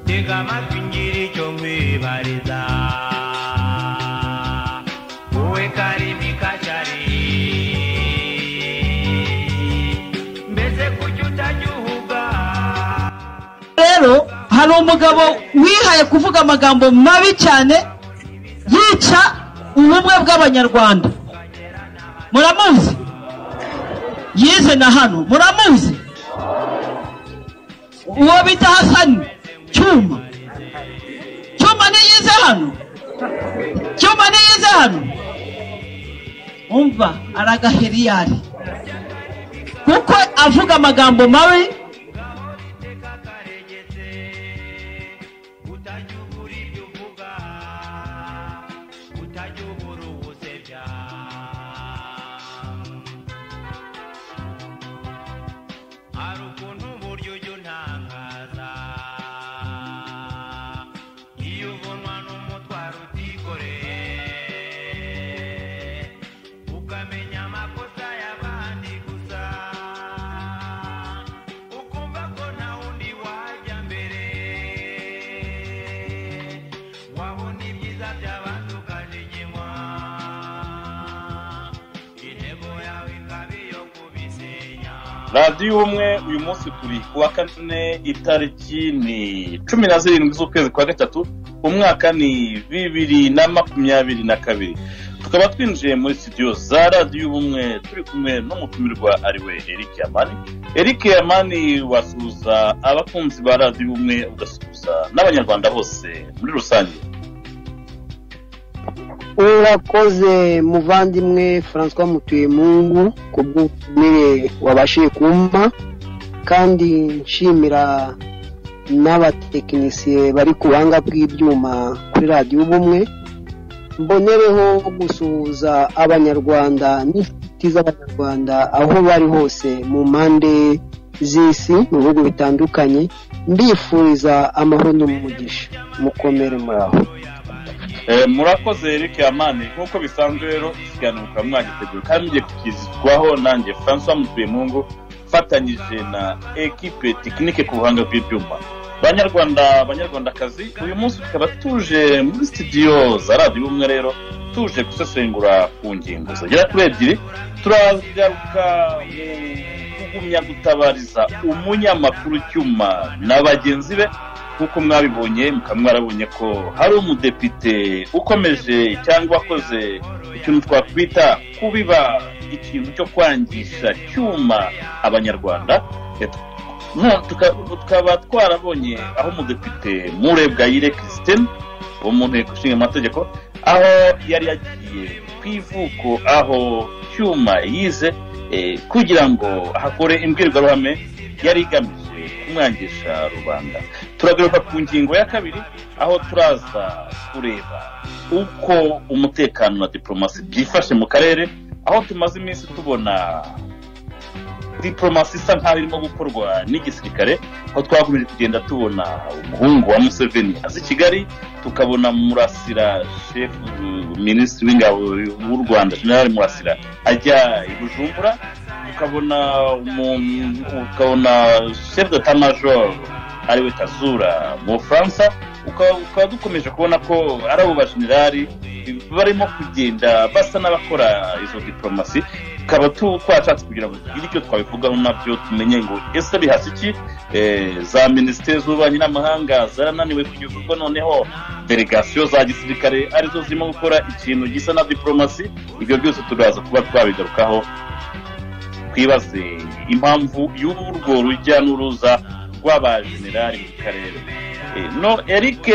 tega amatwi ngiri icyo nkwibariza wowe karimi kacari mbese kuki utajya uhuga rero hari umugabo wihaye kuvuga amagambo mabi cyane yica ubumwe bw'abanyarwanda muramuzi yize na hano muramuzi uwo bita hasani cyuma cyuma niyize hano cyuma niyize hano umva aragaheriyari kuko avuga amagambo mabi utajya ugura ibyo uvuga utajya ubura ubusebya hari ukuntu uburyo ujya untangaza iyo uvunwa n'umutwaro utikoreye ukamenya amakosa y'abandi gusa ukumva ko nta wundi wajya mbere wabona ibyiza by'abandi ukajiginywa intego yawe ikaba iyo kubisenya radiyo ubumwe uyu munsi turi ku wa kane itariki ni cumi na zirindwi z'ukwezi kwa gatatu umwaka ni bibiri na makumyabiri na kabiri tukaba twinjiye muri sitidiyo za radiyo ubumwe turi kumwe n'umutumirwa ariwe eric yamani eric yamani wasuhuza abakunzi ba radiyo ubumwe ugasuhuza n'abanyarwanda bose muri rusange urakoze muvandimwe francois mutuyemungu ku bw'ubutumire wabashije kumpa kandi nshimira n'abatekinisiye bari ku buhanga bw'ibyuma kuri radiyo ubumwe mbonereho gusuhuza abanyarwanda n'inshuti z'abanyarwanda aho bari hose mu mpande z'isi mu bihugu bitandukanye mbifuriza amahoro n'umugisha mukomere muri aho Eh, murakoze eric yamani nk'uko bisanzwe rero ikiganiro mukaba mwagiteguye kandi mugiye kukizwaho nanjye francois mutuyemungu mfatanyije na ekipe tekinike ku buhanga bw'ibyuma banyarwanda banyarwandakazi uyu munsi tukaba tuje muri sitidiyo za radiyo ubumwe rero tuje gusesengura ku ngingo zigera kuri ebyiri turagaruka mu kugumya gutabariza umunyamakuru cyuma na bagenzi be nk'uko mwabibonye mukaba mwarabonye ko hari umudepite ukomeje cyangwa wakoze ikintu twakwita kubiba ikintu cyo kwangisha cyuma abanyarwanda Eh, no- tuka- tukaba twarabonye aho umudepite murebwayire christine wo mu nteko ishinga amategeko aho yari yagiye ku ivuko aho cyuma yize eh, kugira ngo ahakore imbwirwaruhame yari igamije kumwangisha rubanda turagaruka ku ngingo ya kabiri aho turaza kureba uko umutekano na diporomasi byifashe mu karere aho tumaze iminsi tubona diporomasi isa nkaho irimo gukorwa n'igisirikare aho twakomeje kugenda tubona umuhungu wa museveni aza i kigali tukabona murasira shefu minisitiri w'ingabo w'u rwanda jenerali murasira ajya i bujumbura ukabona umuntu ukabona shefu datamajoro ariwe kazura mu bufaransa uka- ukaba dukomeje kubona ko ari abo bajenerali barimo kugenda basa n'abakora izo diporomasi tukaba tu- twashatse kugira ngo tugire icyo twabivugaho nabyo tumenye ngo ese bihasi iki Eh, za minisiteri z'ububanyi n'amahanga zarananiwe kugeza ubwo noneho delegasiyo za gisirikare arizo zirimo gukora ikintu gisa na diporomasi ibyo byose turaza kuba twabigarukaho twibaze impamvu y'urwo rujya n'uruza rw'abajenerali mu karere Eh, no eric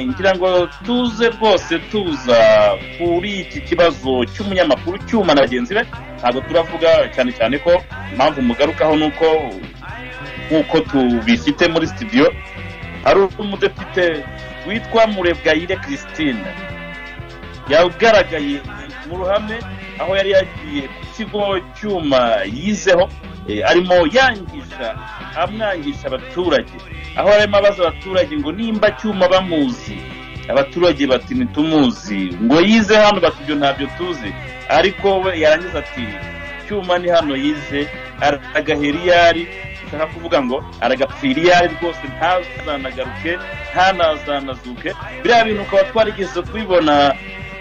ngira ngo tuze rwose tuza kuri iki kibazo cy'umunyamakuru cyuma na bagenzi be ntabwo turavuga cyane cyane ko impamvu mugarukaho ni uko nk'uko tubifite muri sitidiyo hari umudepite witwa murebwayire christine yagaragaye mu ruhame aho yari yagiye ku kigo cyuma yizeho eh, arimo yangisha amwangisha abaturage aho arimo abaza abaturage ngo nimba cyuma bamuzi abaturage bati ntitumuzi ngo yize hano bati ibyo ntabyo tuzi ariko we yarangiza ati cyuma ni hano yize aragaheriyari nshaka kuvuga ngo aragapfira iyo ari rwose ntazanagaruke ntanazanazuke biriya bintu ukaba twarigeze kubibona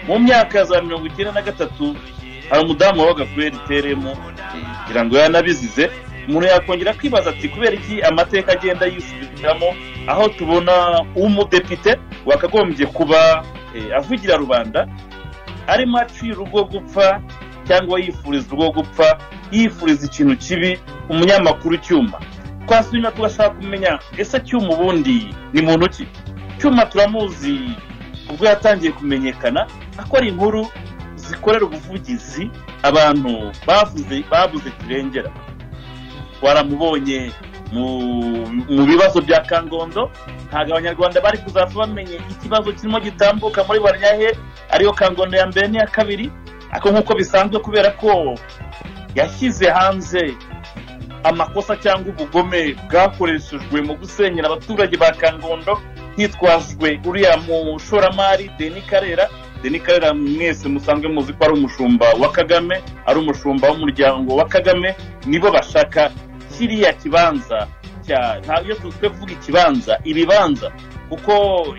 mu myaka ya za mirongo icyenda na gatatu hari umudamu wabaga kuri rtrm kugira ngo yanabizize umuntu yakongera kwibaza ati kubera iki amateka agenda yisubiramo aho tubona umudepite wakagombye kuba eh, avugira rubanda arimo acira urwo gupfa cyangwa yifuriza urwo gupfa yifuriza ikintu kibi umunyamakuru cyuma twasubira tugashaka kumenya ese cyuma ubundi ni muntu ki cyuma turamuzi ubwo yatangiye kumenyekana akora inkuru zikorera ubuvugizi abantu bavuze babuze kirengera waramubonye mu- mu bibazo bya kangondo ntabwo abanyarwanda bari kuzapfa bamenye ikibazo kirimo gitambuka muri baryahe ariyo kangondo ya mbere n'iya kabiri ariko nk'uko bisanzwe kubera ko yashyize hanze amakosa cyangwa ubugome bwakoreshejwe mu gusenyera abaturage ba kangondo hitwajwe uriya mushoramari deni karera deni karera mwese musanzwe muzi ko ari umushumba wa kagame ari umushumba w'umuryango wa kagame nibo bashaka kiriya kibanza cya ntabwo iyo twe kuvuga ikibanza ibibanza kuko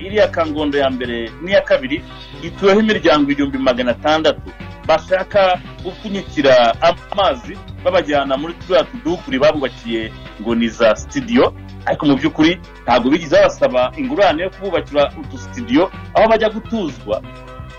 iriya kangondo ya mbere n'iya kabiri ituweho imiryango igihumbi magana atandatu bashaka gupfunyikira amazi babajyana muri turiya tudukuri babubakiye ngo ni za sitidiyo ariko mu by'ukuri ntabwo bigeze babasaba ingurane yo kububakira utusitidiyo aho bajya gutuzwa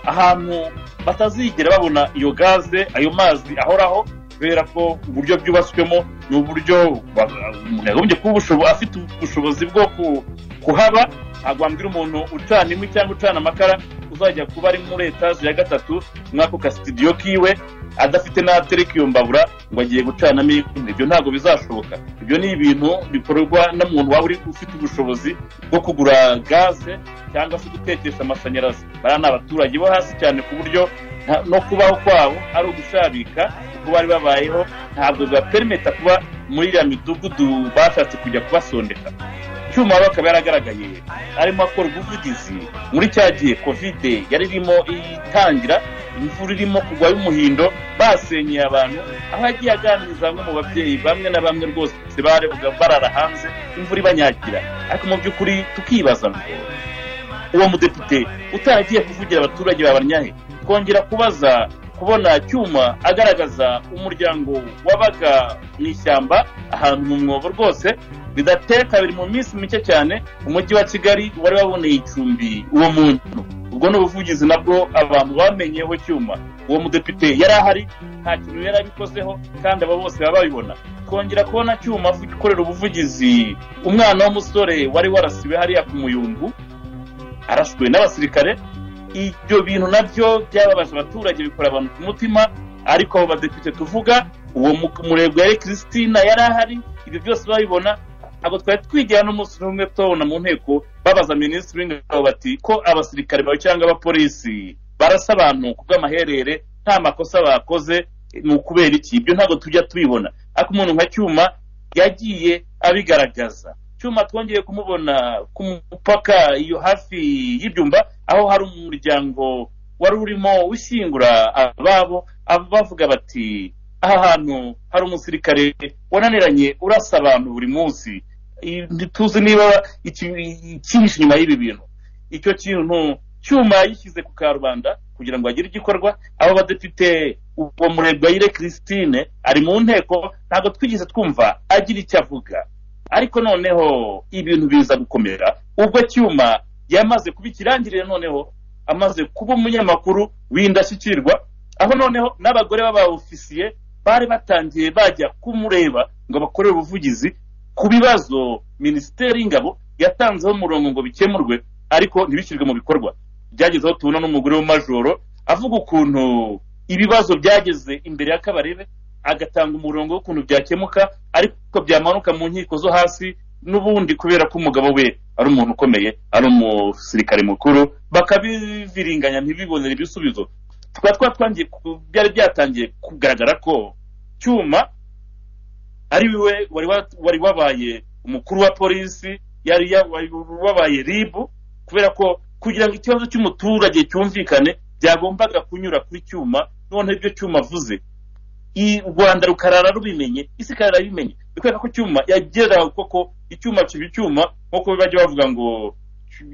ahantu batazigera babona iyo gaze ayo mazi ahoraho kubera ko uburyo byubatswemo ni uburyo ba- umuntu yagombye kuba ubushobo- afite ubushobozi bwo ku- kuhaba ntabwo wambwira umuntu ucana inkwi cyangwa ucana amakara uzajya kuba ari muri etaje ya gatatu mw'ako kasitidiyo kiwe adafite n'atereka iyo mbabura ngo agiye gucanamo inkwi ibyo ntabwo bizashoboka ibyo ni ibintu bikorwa n'umuntu waba uri ufite ubushobozi bwo kugura gaze cyangwa se gutekesha amashanyarazi bariya ni abaturage bo hasi cyane ku buryo nta- no kubaho kwabo ari ugushabika kuko bari babayeho ntabwo bibaperimeta kuba muri iriya midugudu bashatse kujya kubasondeka cyuma bakaba yaragaragaye arimo akora ubuvugizi muri cya gihe kovide yari irimo itangira imvura irimo kugwa y'umuhindo basenyeye abantu aho yagiye aganiriza bamwe mu babyeyi bamwe na bamwe rwose barebaga barara hanze imvura ibanyagira ariko mu by'ukuri tukibaza ngo uwo mudepite utaragiye kuvugira abaturage babanyahe kongera kubaza kubona cyuma agaragaza umuryango wabaga mu ishyamba ahantu mu mwobo rwose bidateye kabiri mu minsi mike cyane umujyi wa kigali wari waboneye icumbi uwo muntu ubwo ni ubuvugizi nabwo abantu bamenyeho cyuma uwo mudepite yari ahari nta kintu yari abikozeho kandi abo bose baba babibona twongera kubona cyuma ukorera ubuvugizi umwana w'umusore wari warasiwe hariya ku muyumbu arashwe n'abasirikare ibyo bintu nabyo byababaje abaturage bikora abantu ku mutima ariko abo badepite tuvuga uwo mu- murebwa yari christina yari ahari ibyo byose babibona ntabwo twari twigira n'umunsi n'umwe tubabona mu nteko babaza minisitiri w'ingabo bati ko abasirikare bawe cyangwa abapolisi barasa abantu ku bw'amaherere nta makosa bakoze ni ukubera iki ibyo ntabwo tujya tubibona ariko umuntu nka cyuma yagiye abigaragaza cyuma twongeye kumubona ku mupaka iyo hafi y'ibyumba aho hari umuryango wari urimo ushyingura ababo aba bavuga bati aha hantu hari umusirikare wananiranye urasa abantu buri munsi I- ntituzi niba iki- icyihishe inyuma y'ibi bintu icyo kintu cyuma yishyize ku karubanda kugira ngo agire igikorwa abo badepite uwo murebwayire christine ari mu nteko ntabwo twigeze twumva agira icyo avuga ariko noneho ibintu biza gukomera ubwo cyuma yamaze kuba ikirangirire noneho amaze kuba umunyamakuru w'indashyikirwa aho noneho n'abagore b'abaofisiye bari batangiye bajya kumureba ngo bakorere ubuvugizi ku bibazo minisiteri y'ingabo yatanzeho umurongo ngo bikemurwe ariko ntibishyirwe mu bikorwa byageze aho tubona n'umugore w'umajoro avuga ukuntu ibibazo byageze imbere y'akabarebe agatanga umurongo w'ukuntu byakemuka ariko byamanuka mu nkiko zo hasi n'ubundi kubera ko umugabo we ari umuntu ukomeye ari umusirikare mukuru bakabiviringanya ntibibonere ibisubizo tukaba twatwangiye ku- byari byatangiye kugaragara ko cyuma ari we wari wa- wari wabaye umukuru wa polisi yari ya- wari wabaye ribu kubera ko kugira ngo ikibazo cy'umuturage cyumvikane byagombaga kunyura kuri cyuma noneho ibyo cyuma avuze i rwanda rukarara rubimenye isi ikarara ibimenye kubera ko cyuma yagera koko icyuma kiba icyuma nk'uko bajya bavuga ngo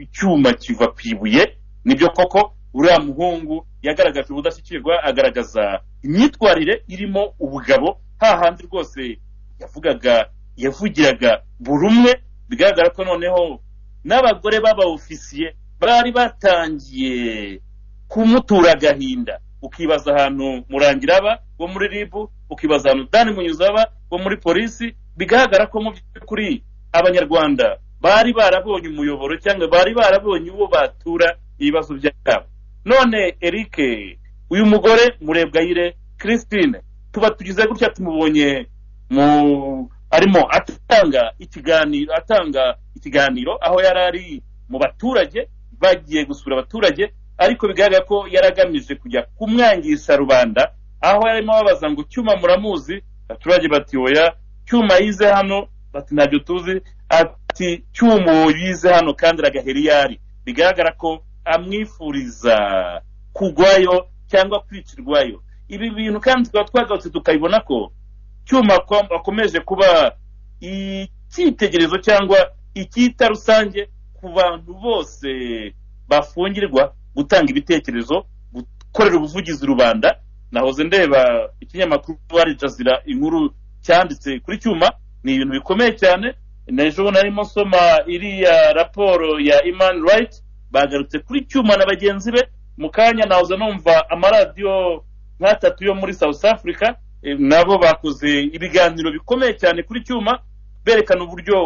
icyuma kiva ku ibuye nibyo koko uriya muhungu yagaragaje ubudashyikirwa agaragaza imyitwarire irimo ubugabo hahandi rwose yavugaga yavugiraga buri umwe bigaragara ko noneho n'abagore b'abaofisiye bari batangiye kumutura agahinda ukibaza ahantu murangiraba wo muri rib ukibaza ahantu dani munyuzaba wo muri polisi bigaragara ko mu by'ukuri abanyarwanda bari barabonye umuyoboro cyangwa bari barabonye uwo batura ibibazo byabo none eric uyu mugore murebwayire christine tuba tugize gutya tumubonye mu arimo atanga ikiganiro atanga ikiganiro aho yari ari mu baturage bagiye gusura abaturage ariko bigaragara ko yari agamije kujya kumwangisha rubanda aho yarimo ababaza ngo cyuma muramuzi abaturage bati oya cyuma yize hano bati ntabyo tuzi ati cyuma uwo yize hano kandi aragahera iyo ari bigaragara ko amwifuriza kugwayo cyangwa kwicirwayo ibi bintu kandi tukaba twagarutse tukabibona ko cyuma ko- akomeje kuba icyitegererezo cyangwa icyita rusange ku bantu bose bafungirwa gutanga ibitekerezo gukorera ubuvugizi rubanda nahoze ndeba ikinyamakuru ari jazira inkuru cyanditse kuri cyuma ni ibintu bikomeye cyane n'ejo narimo nsoma iriya raporo ya imani rayiti bagarutse kuri cyuma na bagenzi be mu kanya nahoze numva amaradiyo nk'atatu yo muri south africa eh, nabo bakoze ibiganiro bikomeye cyane kuri cyuma berekana uburyo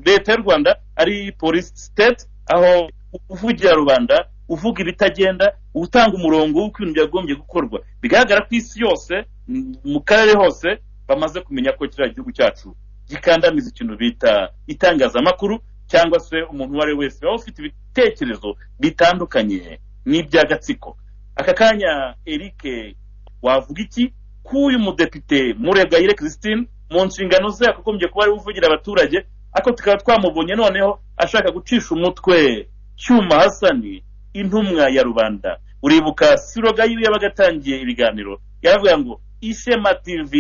leta y'u rwanda ari polisi state aho uvugira rubanda uvuga ibitagenda utanga umurongo w'uko ibintu byagombye gukorwa bigaragara ko isi yose m- mu karere hose bamaze kumenya ko kiriya gihugu cyacu gikandamiza ikintu bita itangazamakuru cyangwa se umuntu uwo ari we wese waba ufite ibitekerezo bitandukanye n'iby'agatsiko aka kanya eric wavuga iki k'uyu mudepite murebwayire christine mu nshingano ze yakagombye kuba ariwe uvugira abaturage ariko tukaba twamubonye noneho ashaka gucisha umutwe cyuma hasani intumwa ya rubanda uribuka siroga yiwe yabaga atangiye ibiganiro yaravuga ngo ishema tv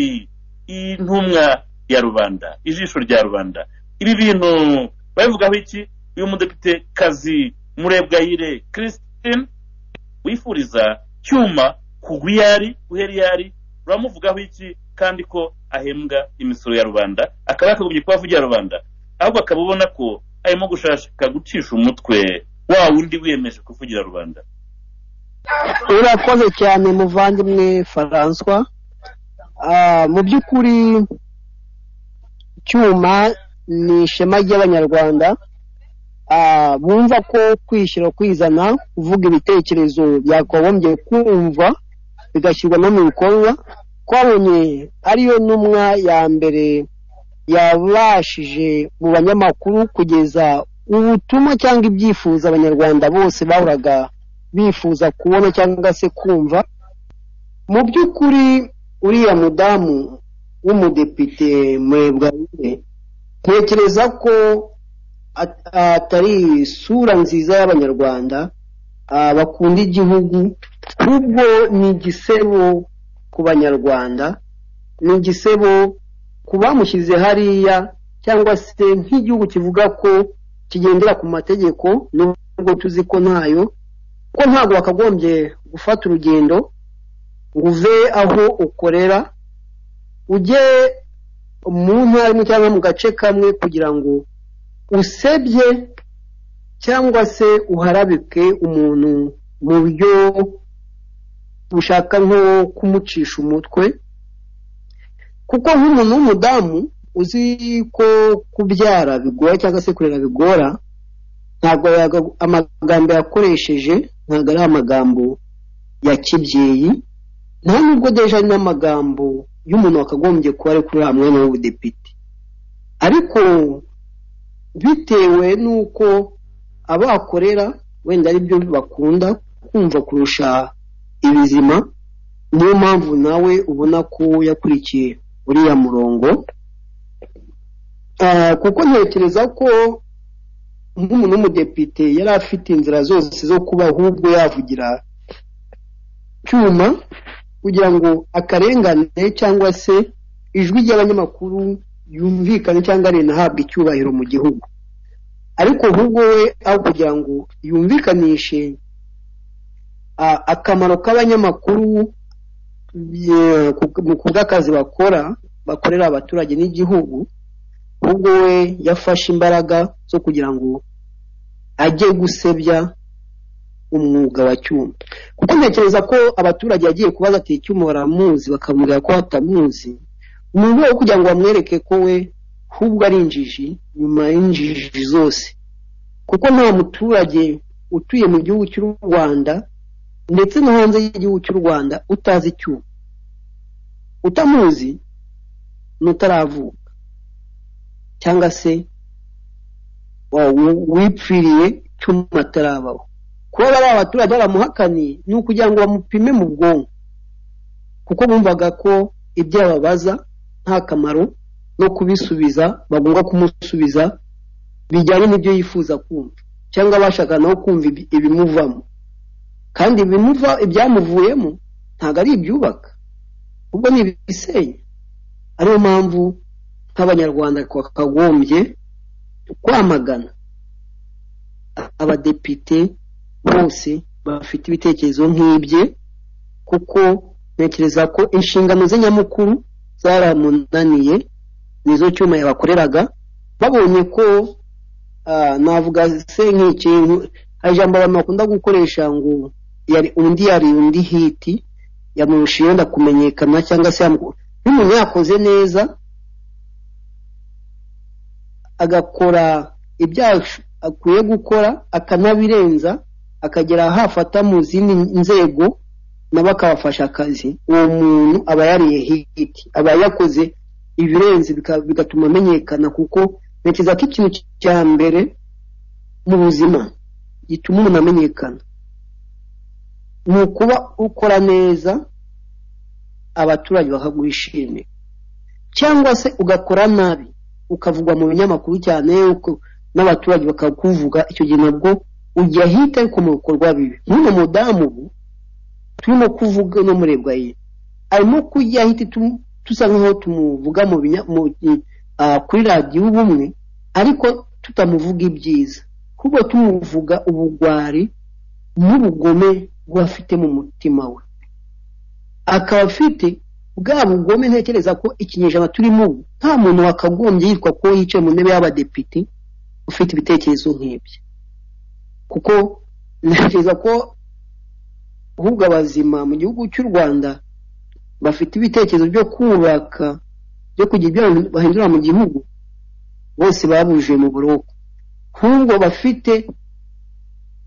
intumwa ya rubanda ijisho rya rubanda ibi bintu babivugaho iki uyu mudepite kazi murebwayire christine wifuriza cyuma kugwa iyo ari guhera iyo ari uramuvugaho iki kandi ko ahembwa imisoro ya rubanda akaba yakagombye kuba avugira rubanda ahubwo akaba ubona ko arimo gushaka gucisha umutwe wa wundi wiyemeje kuvugira rubanda urakoze cyane muvandimwe faranswa Ah, mu by'ukuri cyuma ni ishema ry'abanyarwanda Ah, bumva ko kwishyira kwizana kuvuga ibitekerezo byakagombye kumva bigashyirwa no mu bikorwa twabonye ariyo ntumwa ya mbere yabashije mu banyamakuru kugeza ubutumwa cyangwa ibyifuzo abanyarwanda bose bahuraga bifuza kubona cyangwa se kumva mu by'ukuri uriya mudamu w'umudepite murebwabire ntekereza ko at- atari isura nziza y'abanyarwanda ah, bakunda igihugu ahubwo ni igisebo ku banyarwanda ni igisebo ku bamushyize hariya cyangwa se nk'igihugu kivuga ko kigendera ku mategeko nubwo tuzi ko ntayo ko ntabwo wakagombye gufata urugendo ngo uve aho ukorera ujye mu ntara imwe cyangwa mu gace kamwe kugira ngo usebye cyangwa se uharabike umuntu mu buryo bushaka nko kumucisha umutwe kuko nk'umuntu w'umudamu uzi ko kubyara bigora cyangwa se kurera bigora ntabwo yaga- amagambo yakoresheje ntabwo ari amagambo ya kibyeyi nta nubwo deje ari n'amagambo y'umuntu wakagombye kuba ari kuri wa mwanya w'ubudepite ariko bitewe n'uko abakorera wenda ari byo bakunda kumva kurusha ibizima niyo mpamvu nawe ubona ko yakurikiye uriya murongo Ah, kuko ntekereza ko nk'umuntu w'umudepite yari afite inzira zose zo kuba ahubwo yavugira cyuma kugira ngo akarengane cyangwa se ijwi ry'abanyamakuru yumvikane cyangwa rinahabwe icyubahiro mu gihugu ariko ahubwo we aho kugira ngo yumvikanishe ah, akamaro k'abanyamakuru ye- ku- ku bw'akazi bakora bakorera abaturage n'igihugu ahubwo we yafashe imbaraga zo kugira ngo ajye gusebya umwuga wa cyuma kuko ntekereza ko abaturage yagiye kubaza ati cyuma baramuzi bakamubwira ko batamuzi mu rwego rwo kugira ngo bamwereke ko we ahubwo ari injiji nyuma y'injiji zose kuko nta muturage utuye mu gihugu cy'u rwanda ndetse no hanze y'igihugu cy'u rwanda utazi icyuma utamuzi n'utaravuka cyangwa se wa- wi- wipfiriye cyuma atarabaho kuba bari abaturage baramuhakaniye ni ukugira ngo bamupime mu bwonko kuko bumvaga ko ibyo yababaza nta kamaro no kubisubiza bagomba kumusubiza bijyanye n'ibyo yifuza kumva cyangwa bashaka nawe kumva ibi- ibimuvamo kandi ibimuva ibyamuvuyemo ntabwo ari ibyubaka ubwo ni ibisenya ariyo mpamvu nk'abanyarwanda twakagombye kwamagana abadepite bose bafite ibitekerezo nk'ibye kuko ntekereza ko inshingano ze nyamukuru zaramunaniye nizo cyuma yabakoreraga babonye ko ah, navuga se nk'ikintu hari ijambo abantu bakunda gukoresha ngo yari undi yari undi hiti yamurusha yenda kumenyekana cyangwa se yamu- iyo umuntu yakoze neza agakora ibyaha akwiye gukora akanabirenza akagera hafata mu zindi nzego nabo akabafasha akazi uwo muntu aba yariye hiti aba yakoze ibirenze bika- bigatuma amenyekana kuko ntekereza ko ikintu cya mbere mu buzima gituma umuntu amenyekana ni ukuba ukora neza abaturage bakagushimira cyangwa se ugakora nabi ukavugwa mu binyamakuru cyane uko- n'abaturage bakakuvuga icyo gihe nabwo ujya ahita ariko mu bikorwa bibi nk'uno mudamu ubu turimo kuvuga no murebwa ye arimo kujya ahita tu- tusa nk'aho tumuvuga mu binya- mu i- ah, kuri radiyo ubumwe ariko tutamuvuga ibyiza ahubwo tumuvuga ubugwari n'ubugome bw'afite mu mutima we akaba afite bwa bugome ntekereza ko ikinyejana turimo ubu nta muntu wakagombye yitwa ko yicaye mu ntebe y'abadepite ufite ibitekerezo nk'ibyo kuko ntekereza ko ahubwo abazima mu gihugu cy'u rwanda bafite ibitekerezo byo kubaka byo kugira ibyo bahindura mu gihugu bose babujije mu buroko ahubwo bafite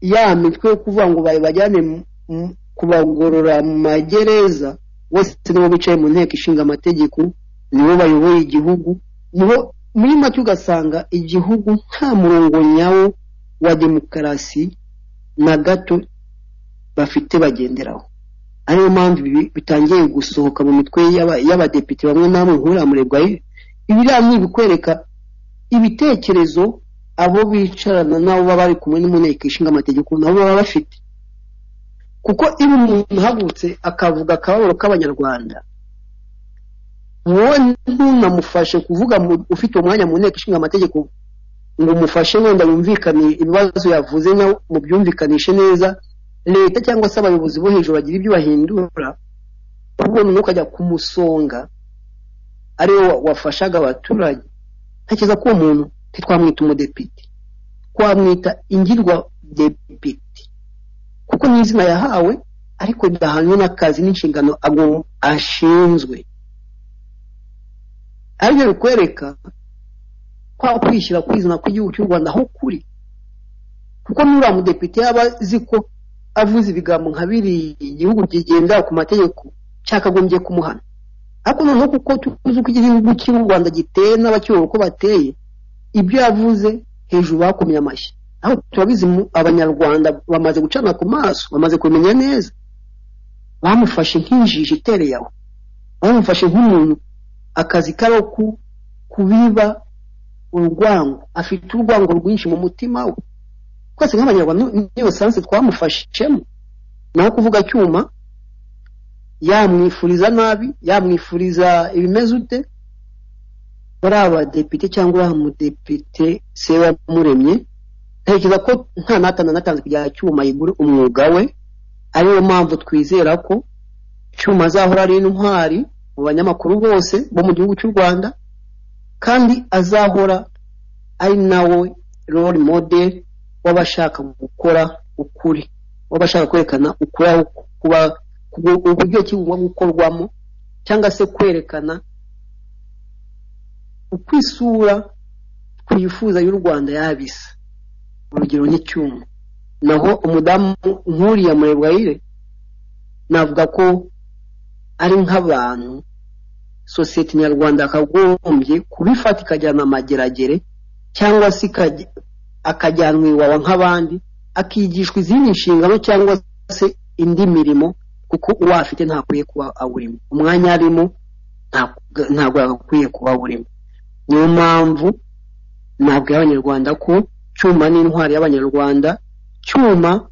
ya mitwe yo kuvuga ngo babajyane mu- mu- kubagorora mu magereza bose nibo bicaye mu nteko ishinga amategeko nibo bayoboye igihugu nibo muri make ugasanga igihugu nta murongo nyawo wa demokarasi na gato bafite bagenderaho ariyo mpamvu ibi bitangiye gusohoka mu mitwe y'aba- y'abadepite bamwe na bamwe nk'uriya murebwa ye ibiriya ni ibikwereka ibitekerezo abo bicarana nabo baba bari kumwe no mu nteko ishinga amategeko nabo baba bafite kuko iyo umuntu ahagurutse akavuga akababaro k'abanyarwanda wowe ntunamufashe kuvuga mu- ufite umwanya mu nteko ishinga amategeko ngo umufashe wenda yumvikane ibibazo yavuze nawe mubyumvikanishe neza leta cyangwa se abayobozi bo hejuru bagira ibyo bahindura ahubwo noneho ukajya kumusonga ariwe wa- wafashaga abaturage ntekereza ko uwo muntu ntitwamwita umudepite twamwita ingirwa depite kuko ni izina yahawe ariko ridahanywe n'akazi n'inshingano agomba ashinzwe aribyo bikwereka kwa kwishyira kwizana kw'igihugu cy'u rwanda aho kuri kuko n'uriya mudepite yaba azi ko avuze ibigambo nka biriya igihugu kigendera ku mategeko cyakagombye kumuhana ariko noneho kuko tuzi uko igihugu cy'u rwanda giteye n'abakiyoboye uko bateye ibyo yavuze hejuru bakomye amashyi aho turabizi mu abanyarwanda bamaze gucana ku maso bamaze kumenya neza bamufashe nk'injiji itereye aho bamufashe nk'umuntu akazi karo ku- kubiba urwango afite urwango rwinshi mu mutima we twese nk'abanyarwanda ni- niyo sansi twamufashemo naho kuvuga cyuma yamwifuriza nabi yamwifuriza ibimeze ute bari abadepite cyangwa uriya mudepite se wamuremye ntekereza ko nta n'atana natanze kugira cyuma yigure umwuga we ariyo mpamvu twizera ko cyuma azahora ari intwari mu banyamakuru bose bo mu gihugu cy'u rwanda kandi azahora ari nawe role model w'abashaka gukora ukuri w'abashaka kwerekana ukuri aho kuba ku- uburyo ki bugomba gukorwamo cyangwa se kwerekana uko isura twifuza y'u rwanda yaba isa urugero nk'icyuma naho umudamu nkuriya murebwayire navuga ko ari nk'abantu sosiyete nyarwanda yakagombye kubifata ikajyana amageragere cyangwa se ikajya- akajyanwa iwawa nk'abandi akigishwa izindi nshingano cyangwa se indi mirimo kuko uwo afite ntakwiye kuba awurimo umwanya arimo nta- ntabwo yagakwiye kuba awurimo niyo mpamvu ntabwo abanyarwanda ko cyuma ni intwari y'abanyarwanda cyuma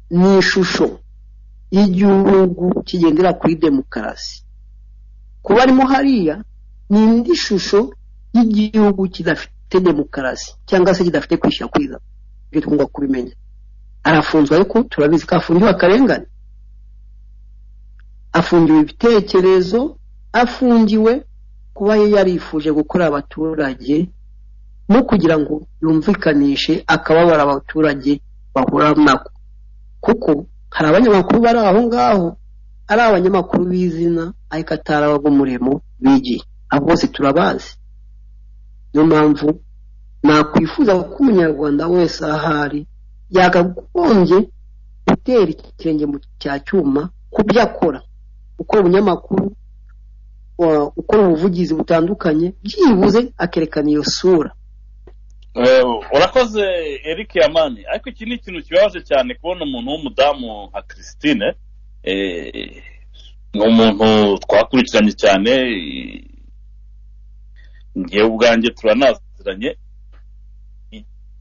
ni ishusho y'igihugu kigendera kuri demokarasi kuba arimo hariya ni indi shusho y'igihugu kidafite demokarasi cyangwa se kidafite kwishyira kwiza ibyo tugomba kubimenya arafunzwe ariko turabizi ko afungiwe akarengane afungiwe ibitekerezo afungiwe kuba ye yarifuje gukorera abaturage no kugira ngo yumvikanishe akababara abaturage bahura nako kuko hari abanyamakuru bari aho ngaho ari abanyamakuru b'izina ariko atari ab'umurimo bigiye abo bose turabazi niyo mpamvu nakwifuza ko umunyarwanda wese ahari yakagombye gutera ikirenge mu cya cyuma ku byo akora ukora ubunyamakuru wa- ukora ubuvugizi butandukanye byibuze akerekana iyo sura Eh, urakoze eric yamani ariko iki ni ikintu kibabaje cyane kubona umuntu w'umudamu nka christine eh, ni umuntu twakurikiranye cyane eh, njyewe ubwanjye turanaziranye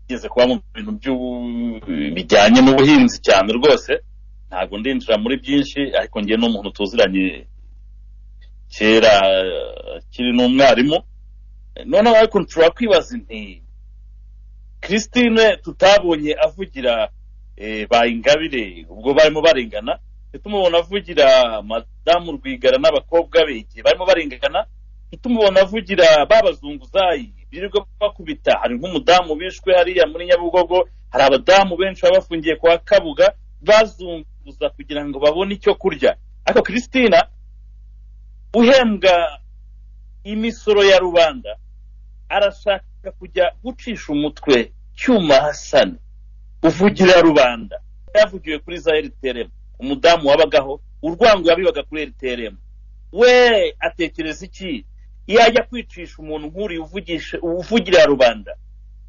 igeze kuba mu bintu by'u- bijyanye n'ubuhinzi cyane rwose ntabwo ndinjira muri byinshi ariko njye ni umuntu tuziranye kera eh, akiri n'umwarimu Eh, noneho ariko nshobora kwibaza inti christine tutabonye avugira eh, ba ingabire ubwo barimo barengana ntitumubona avugira madamu rwigara n'abakobwa be igihe barimo barengana ntitumubona avugira ba bazunguzayi birirwa bakubita hari nk'umudamu bishwe hariya muri nyabugogo hari abadamu benshi baba bafungiye kwa kabuga bazunguza kugira ngo babone icyo kurya ariko christina uhembwa imisoro ya rubanda arashaka kujya gucisha umutwe cyuma hasani uvugira rubanda yavugiwe kuri za rtrm umudamu wabagaho urwango yabibaga kuri rtrm we atekereza iki yajya kwicisha umuntu nk'uriya uvugisha uvugira rubanda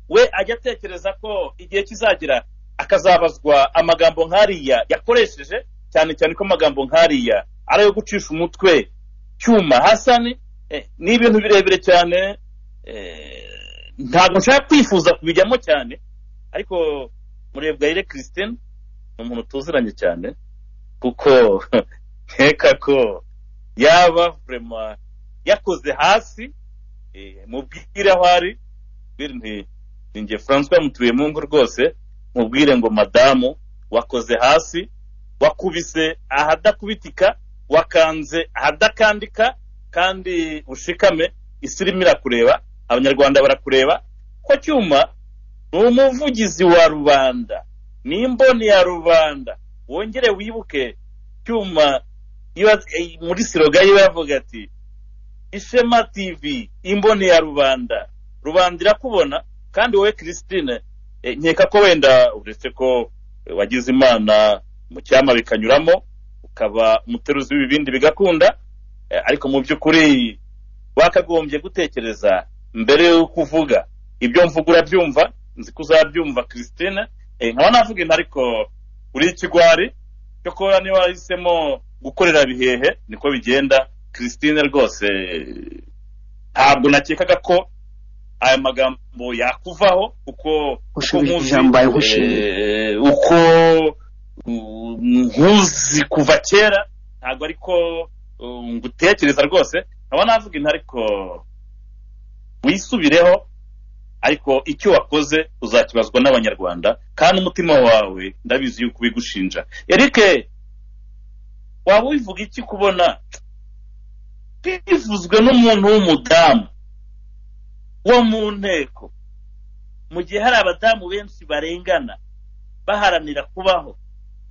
we ajya atekereza ko igihe kizagera akazabazwa amagambo nk'ariya yakoresheje cyane cyane ko amagambo nk'ariya ari ayo gucisha umutwe cyuma hasani eh, ni ibintu birebire cyane eh, ntabwo nshaka kwifuza kubijyamo cyane ariko murebwayire christine ni umuntu tuziranye cyane kuko nkeka ko yaba vrema yakoze hasi eh, mubwire aho ari mbwira nti ninjye francois mutuyemungu rwose mubwire ngo madamu wakoze hasi wakubise ahadakubitika wakanze ahadakandika kandi ushikame isi irimo irakureba abanyarwanda barakureba ko cyuma ni umuvugizi wa rubanda ni imboni ya rubanda wongere wibuke cyuma iba- eh, muri siroga yiwe yavuga ati ishema tv imboni ya rubanda rubanda irakubona kandi wowe christine eh, nkeka ko wenda uretse ko eh, wagize imana mu cyama bikanyuramo ukaba umuteruzi w'ibibindi bigakunda Eh, ariko mu by'ukuri wakagombye gutekereza mbere y'uko uvuga ibyo mvuga urabyumva nzi ko uzabyumva christine Eh, nkaba navuga intu ariko uri ikigwari cyo kuba niba wahisemo gukorera bihehe niko bigenda christine rwose eh, ntabwo nakekaga ko aya magambo yakuvaho kuko kuko Ushubije nkuzi, ijambo yagushimiye. eh, uko uh, nkuzi kuva kera ntabwo ariko uh, ngutekereza rwose nkaba navuga intu ariko wisubireho ariko icyo wakoze uzakibazwa n'abanyarwanda kandi umutima wawe ndabizi yuko ubigushinja eric waba wivuga iki kubona bivuzwe n'umuntu w'umudamu wo mu nteko mu gihe hari abadamu benshi barengana baharanira kubaho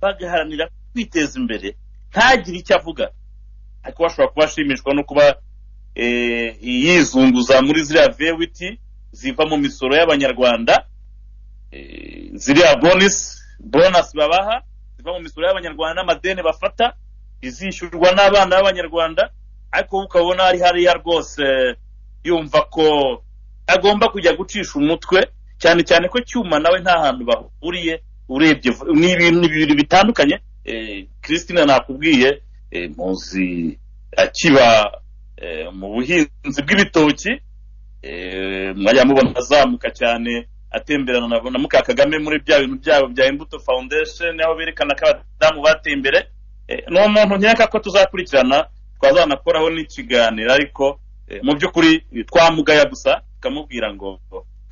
bagaharanira kwiteza imbere ntagire icyo avuga ariko bashobora kuba ashimishwa no kuba eh, yizunguza muri ziriya vewiti ziva mu misoro y'abanyarwanda eh, ziriya bonus bonus babaha ziva mu misoro y'abanyarwanda n'amadeni bafata izishyurwa n'abana b'abanyarwanda ariko wowe ukabona ari hariya rwose yumva ko agomba kujya gucisha umutwe cyane cyane ko cyuma nawe nta hantu bahuriye urebye vu- ni ibintu ni ibintu bitandukanye eh, christine nakubwiye eh, muzi akiba eh, mu buhinzi bw'ibitoki Eh, mwajya mubona azamuka cyane atemberana na- na muka kagame muri bya bintu byabo bya imbuto foundation aho berekana ko abadamu bateye imbere Eh, ni umuntu nkeka ko tuzakurikirana twazanakoraho n'ikiganiro ariko eh, mu by'ukuri eh, twamugaya gusa tukamubwira ngo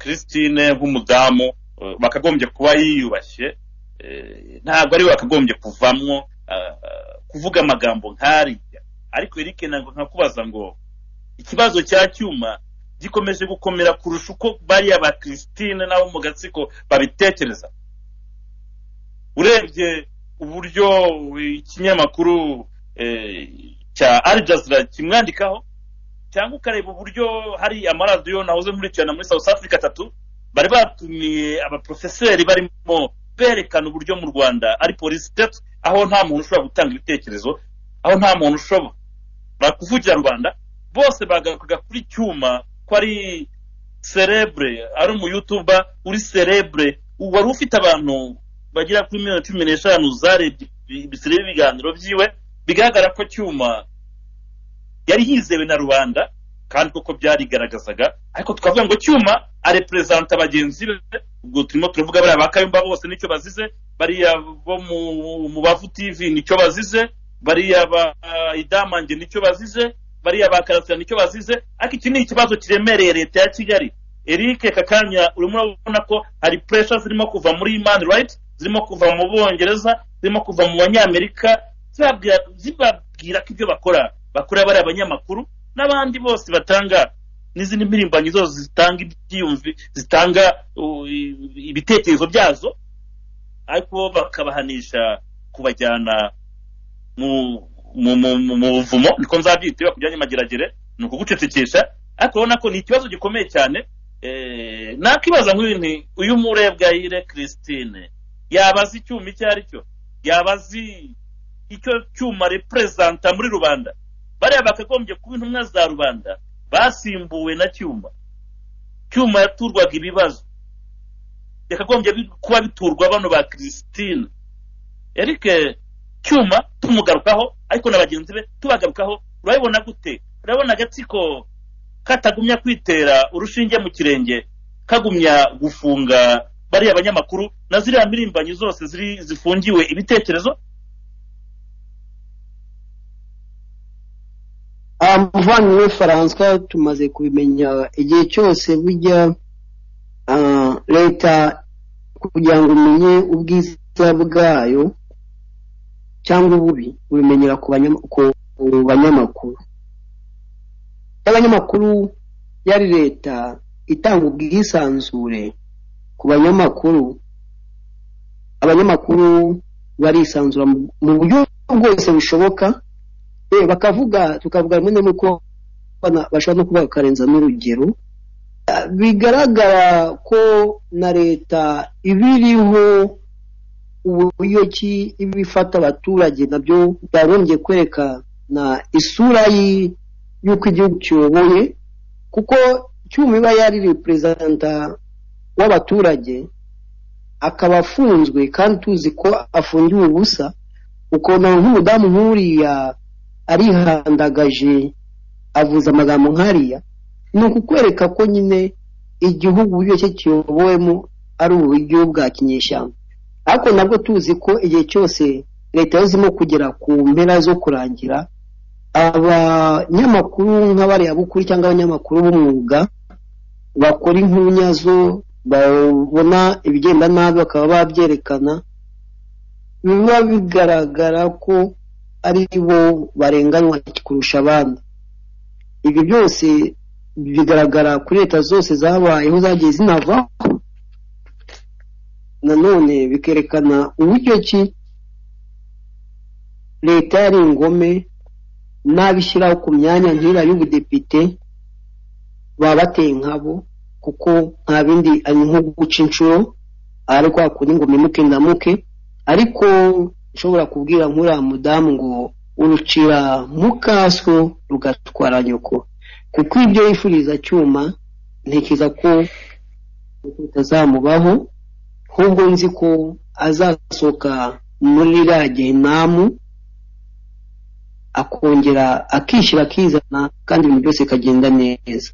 christine nk'umudamu eh, bakagombye kuba yiyubashye eh, ntabwo ari we wakagombye kuvamwo ah, ah, kuvuga amagambo nk'ariya ariko erike ntabwo nkakubaza ngo ikibazo cya cyuma gikomeje gukomera kurusha uko bariya ba christine n'abo mu gatsiko babitekereza urebye uburyo ikinyamakuru eh, cya Al Jazeera kimwandikaho cyangwa ukareba uburyo hari amaradiyo nahoze nkurikirana muri south africa atatu bari batumiye abaprofeseri barimo berekana uburyo mu rwanda ari polisiteti aho nta muntu ushobora gutanga ibitekerezo aho nta muntu ushobora kuvugira rubanda bose bagarukaga kuri cyuma ko ari cerebre ari umuyutuba uri cerebre wari ufite abantu bagera kuri miliyoni cumi n'eshanu zarebye ibi- ibisire ibiganiro byiwe bigaragara ko cyuma yari yizewe na rubanda kandi koko byarigaragazaga ariko tukavuga ngo cyuma areperezanta bagenzi be ubwo turimo turavuga bariya ba kayumba bose nicyo bazize bariya bo mu- mu bavu tv nicyo bazize bariya ba idamange nicyo bazize bariya ba karasira nicyo bazize ariko iki ni ikibazo kiremereye leta ya kigali eric kakanya urimo urabona ko hari pressure zirimo kuva muri human rights zirimo kuva mu bongereza zirimo kuva mu banyamerika zibabwira- zibabwira ko ibyo bakora bakora bari abanyamakuru n'abandi bose batanga n'izindi mpirimbanyi zose zitanga ibyiyumvi zitanga uh, ibitekerezo byazo ariko bo bakabahanisha kubajyana mu mu mu mu- mu buvumo niko nzabyita iyo bakujyanye mageragere ni ukugucecekesha ariko urabona ko ni ikibazo gikomeye cyane eh, nakibaza nk'uyu nti uyu murebwayire christine yabazi icyuma icyo ari cyo yabazi icyo cyuma reperezanta muri rubanda bariya bakagombye kuba intumwa za rubanda basimbuwe na cyuma cyuma yaturwaga ibibazo yakagombye bi- kuba biturwa bano ba christine eric cyuma tumugarukaho ariko na bagenzi be tubagarukaho urabibona gute urabona agatsiko katagumya kwitera urushinge mu kirenge kagumya gufunga bariya banyamakuru na ziriya mirimbanyi zose ziri zifungiwe ibitekerezo muvandimwe faransa tumaze kubimenya igihe cyose bujya ah, leta kugira ngo umenye ubwiza bwayo cyangwa ububi ubimenyera ku banyama- ku banyamakuru y'abanyamakuru yari leta itanga ubwisanzure ku banyamakuru abanyamakuru barisanzura mu- mu buryo bwose bushoboka Eh, bakavuga tukavuga rimwe na rimwe ko bana- bashobora no kuba bakarenza n'urugero Ah, bigaragara ko na leta ibiriho uburyo ki iba ifata abaturage nabyo byagombye kwerekana isura yi- y'uko igihugu kiyoboye kuko cyuma iba yari reperezanta w'abaturage akaba afunzwe kandi tuzi ko afungiwe ubusa ukuntu nk'umudamu nk'uriya arihandagaje avuze amagambo nk'ariya ni ukukwereka ko nyine igihugu uburyo cye kiyobowemo ari uburyo bwa kinyeshyamba ariko nabwo tuzi ko igihe cyose leta yazimo kugera ku mpera zo kurangira abanyamakuru nk'abariyabukuru cyangwa abanyamakuru b'umwuga bakora inkunyazo babona ibigenda nabi bakaba babyerekana biba bigaragara ko ari bo barenganywa kurusha abandi ibi byose bigaragara kuri leta zose zabayeho zagiye zinavaho nanone bikerekana uburyo ki leta yari ingome n'abishyiraho ku myanya nk'iriya y'ubudepite baba bateye nkabo kuko nta bindi ari nko guca inshuro ari kwa kundi ngo mpemuke ndamuke ariko nshobora kubwira nk'uriya mudamu ngo urucira mu kaso rugatwara nyoko kuko ibyo yifuriza cyuma ntekereza ko bitazamubaho ahubwo nzi ko azasohoka muri iriya gehinamu akongera akishyira akizana kandi ibintu byose bikagenda neza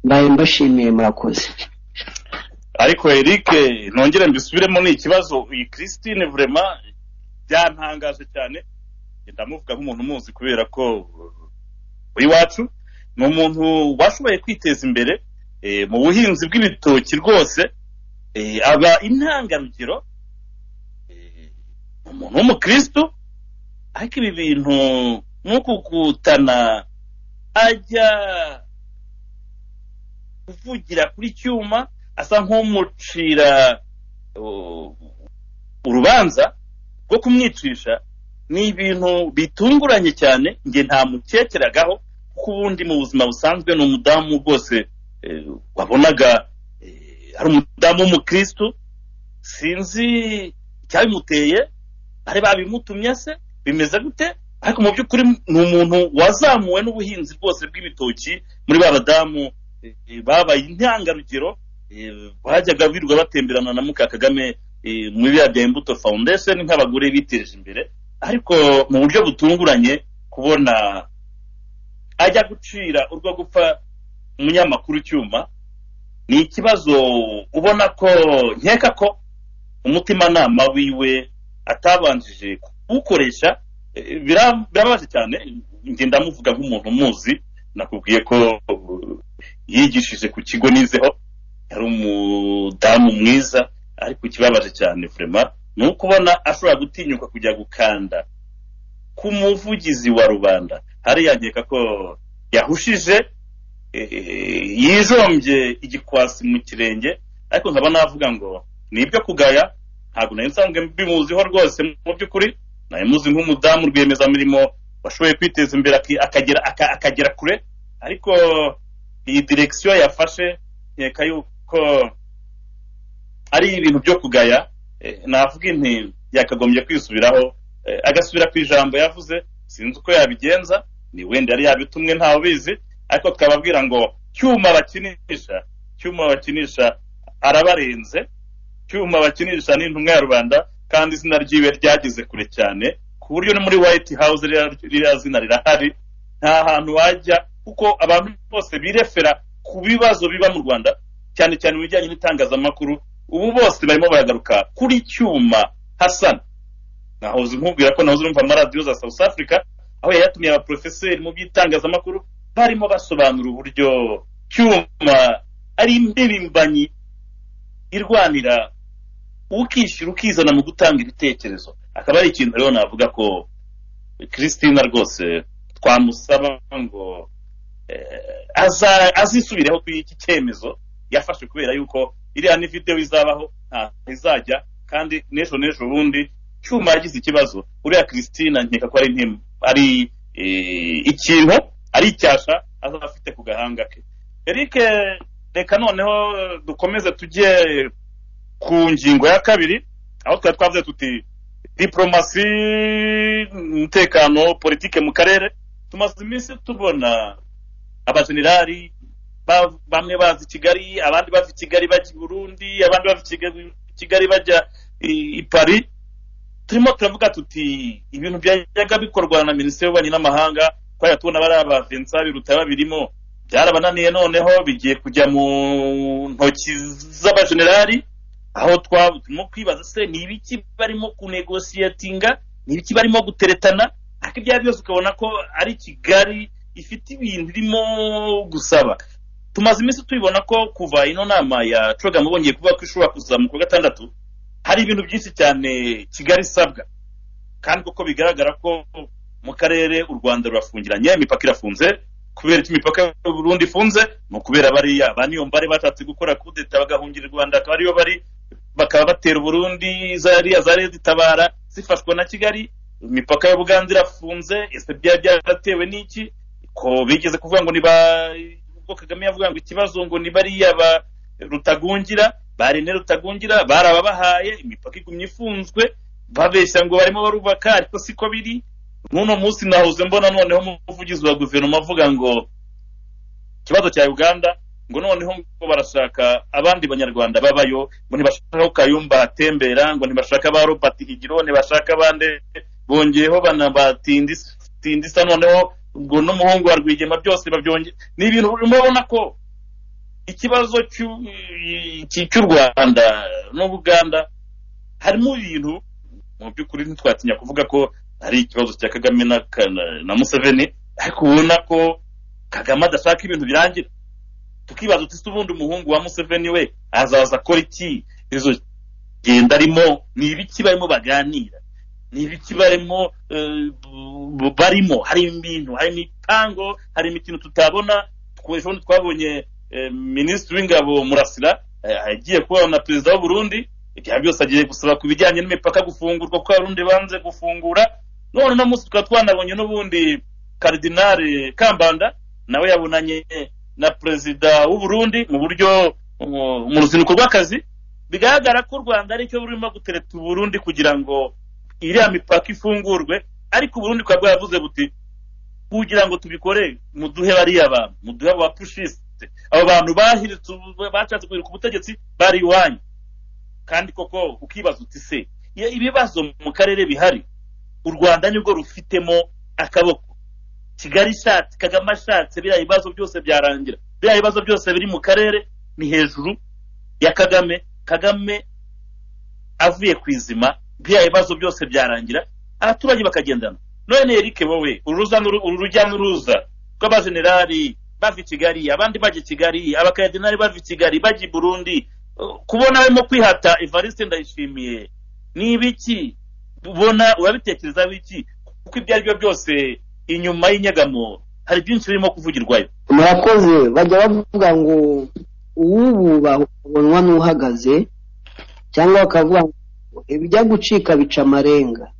mbaye mbashimiye murakoze ariko eric ntongere mbisubiremo ni ikibazo iyi christine vurema byantangaje cyane ndamuvuga nk'umuntu umuzi kubera ko iwacu ni umuntu washoboye kwiteza imbere eh, mu buhinzi bw'ibitoki rwose eh, aba intangarugero eh, ni umuntu w'umukristo ariko ibi bintu nk'ukukutana ajya kuvugira kuri cyuma asa nk'umucira uh, urubanza rwo kumwicisha ni ibintu bitunguranye cyane njye nta mukekeragaho kuko ubundi mu buzima busanzwe ni umudamu rwose eh, wabonaga eh, ari umudamu w'umukristu sinzi icyabimuteye bari babimutumye se bimeze gute ariko mu by'ukuri ni umuntu wazamuwe n'ubuhinzi bwose bw'ibitoki muri ba badamu eh, babaye intangarugero eh, bajyaga birirwa batemberana na muka kagame eh, mu biriya bya imbuto foundation nk'abagore biteje imbere ariko mu buryo butunguranye kubona ajya gucira urwo gupfa umunyamakuru icyuma ni ikibazo ubona ko nkeka ko umutimanama wiwe atabanjije kuwukoresha eh, bira- birababaje cyane njye ndamuvuga nk'umuntu umuzi nakubwiye ko uh, yigishije ku kigo nizeho yari umudamu mwiza ariko ikibabaje cyane vrema ni uko ubona ashobora gutinyuka kujya gukanda ku muvugizi wa rubanda hariya nkeka ko yahushije eh, yijombye igikwasi mu kirenge ariko nkaba navuga ngo ni ibyo kugaya ntabwo nari nsanzwe mbimuziho rwose mu by'ukuri nari muzi nk'umudamu rwiyemezamirimo washoboye kwiteza imbere aki- akagera aka- akagera kure ariko iyi direkisiyo yafashe nkeka yuko ari ibintu byo kugaya eh, navuga inti yakagombye kwisubiraho eh, agasubira ku ijambo yavuze sinzi uko yabigenza ni wenda yari yabitumwe ntawe ubizi ariko twababwira ngo cyuma bakinisha cyuma bakinisha arabarenze cyuma bakinisha ni intumwa ya rubanda kandi izina ryiwe ryageze kure cyane ku buryo no muri white house ririya- ririya zina rirahari nta hantu wajya kuko abantu bose birefera ku bibazo biba mu rwanda cyane cyane mu bijyanye n'itangazamakuru ubu bose barimo baragaruka kuri cyuma hasana nahoze nkubwira ko nahoze urumva amaradiyo za south africa aho yari yatumiye abaprofeseri mu by'itangazamakuru barimo basobanura uburyo cyuma ari impirimbanyi irwanira ukishyira ukizana mu gutanga ibitekerezo akaba ari ikintu rero navuga ko christina rwose twamusaba ngo eh, aza- azisubireho kuri iki cyemezo yafashe kubera yuko iriya ni videwo izabaho ntaho izajya kandi n'ejo n'ejo bundi cyuma yagize ikibazo uriya christina nkeka ko ari ntim- ari eh, ikintu ari icyasha azaba afite ku gahanga ke eric reka noneho dukomeze tujye ku ngingo ya kabiri aho twari twavuze tuti diporomasi umutekano politike mu karere tumaze iminsi tubona abajenerali ba- bamwe baza i kigali abandi bava i kigali bajya i burundi abandi bava i Kigali- kigali bajya i i paris turimo turavuga tuti ibintu byajyaga bikorwa na minisiteri y'ububanyi n'amahanga kubera tubona bariya ba vincent biruta babirimo byarabananiye noneho bigiye kujya mu ntoki z'abajenerali aho twaba turimo kwibaza se ni ibiki barimo kunegosiyatinga ni ibiki barimo guteretana ariko ibyo ari byo byose ukabona ko ari kigali ifite ibintu irimo gusaba tumaze iminsi tubibona ko kuva ino nama ya cogamo bongeye kuvuga ko ishobora kuzamuka kuwa gatandatu hari ibintu byinshi cyane kigali isabwa kandi kuko bigaragara ko mu karere u rwanda rurafungiranye imipaka irafunze kubera icyo imipaka y'u Burundi ifunze ni ukubera bariya ba niyo mbare batatse gukora kudeta bagahungira u rwanda akaba ariyo bari bakaba batera u burundi zariya zari zitabara zifashwa na kigali imipaka y'ubuganza irafunze ese byari byaratewe n'iki ko bigeze kuvuga ngo ni ba ubwo kagame yavuga ngo ikibazo ngo ni bariya ba rutagungira ba rene rutagungira bari ababahaye imipaka igumye ifunzwe babeshya ngo barimo barubaka ariko siko biri n'uno munsi nahuze mbona noneho umuvugizi wa guverinoma avuga ngo ikibazo cya uganda ngo noneho ngo barashaka abandi banyarwanda babayo ngo ntibashaka ko kayumba atembera ngo ntibashaka ba robert higiro ntibashaka abandi bongeyeho banabatindisa noneho ngo n'umuhungu wa rwigema byose babyongeye ni ibintu urimo ubona ko ikibazo cy'u- iki- cy'u rwanda n'ubuganda harimo ibintu mu by'ukuri ntitwatinya kuvuga ko ari ikibazo cya kagame na, Kana- na museveni ariko ubona ko kagame adashaka ibintu birangira tukibaza uti se ubundi umuhungu wa museveni we azaza akora iki izo genda arimo ni ibiki barimo baganira ni ibiki barimo eh, bu- barimo harimo ibintu harimo itango harimo ikintu tutabona Twe- ejo bundi twabonye eh, minisitiri w'ingabo murasira eh, agiye kuba na perezida w'u Burundi ibya byose agiye gusaba ku bijyanye n'imipaka gufungurwa kuko abarundi banze gufungura none uno munsi tukaba twanabonye n'ubundi karidinari kambanda nawe yabonanye na perezida w'u Burundi mu buryo mu- mu ruzinduko rw'akazi bigaragara ko u rwanda aricyo rurimo gutereta u Burundi kugira ngo iriya mipaka ifungurwe ariko u Burundi bukaba bwaravuze buti kugira ngo tubikore muduhe bariya bantu muduhe abo bapushiste abo bantu bahiritse ubu- bashatse guhirika ubutegetsi bari iwanyu kandi koko ukibaza uti se iyo ibibazo mu karere bihari u rwanda nibwo rufitemo akaboko kigali ishatse kagame ashatse biriya bibazo byose byarangira biriya bibazo byose biri mu karere ni hejuru ya kagame kagame avuye ku izima biriya bibazo byose byarangira abaturage bakagendana none erike wowe uruza n'uru- uru rujya n'uruza rw'abajenerali bava i kigali abandi bajya i kigali abakardinali bava i kigali bajya i burundi Uh, kubona barimo kwihata evariste ndayishimiye ni ibiki ubona urabitekereza biki kuko ibyo ari byo byose inyuma y'inyegamo hari byinshi birimo kuvugirwayo murakoze bajya bavuga ngo uwububaha ukabonwa n'uhagaze cyangwa bakavuga ngo ibijya gucika bica amarenga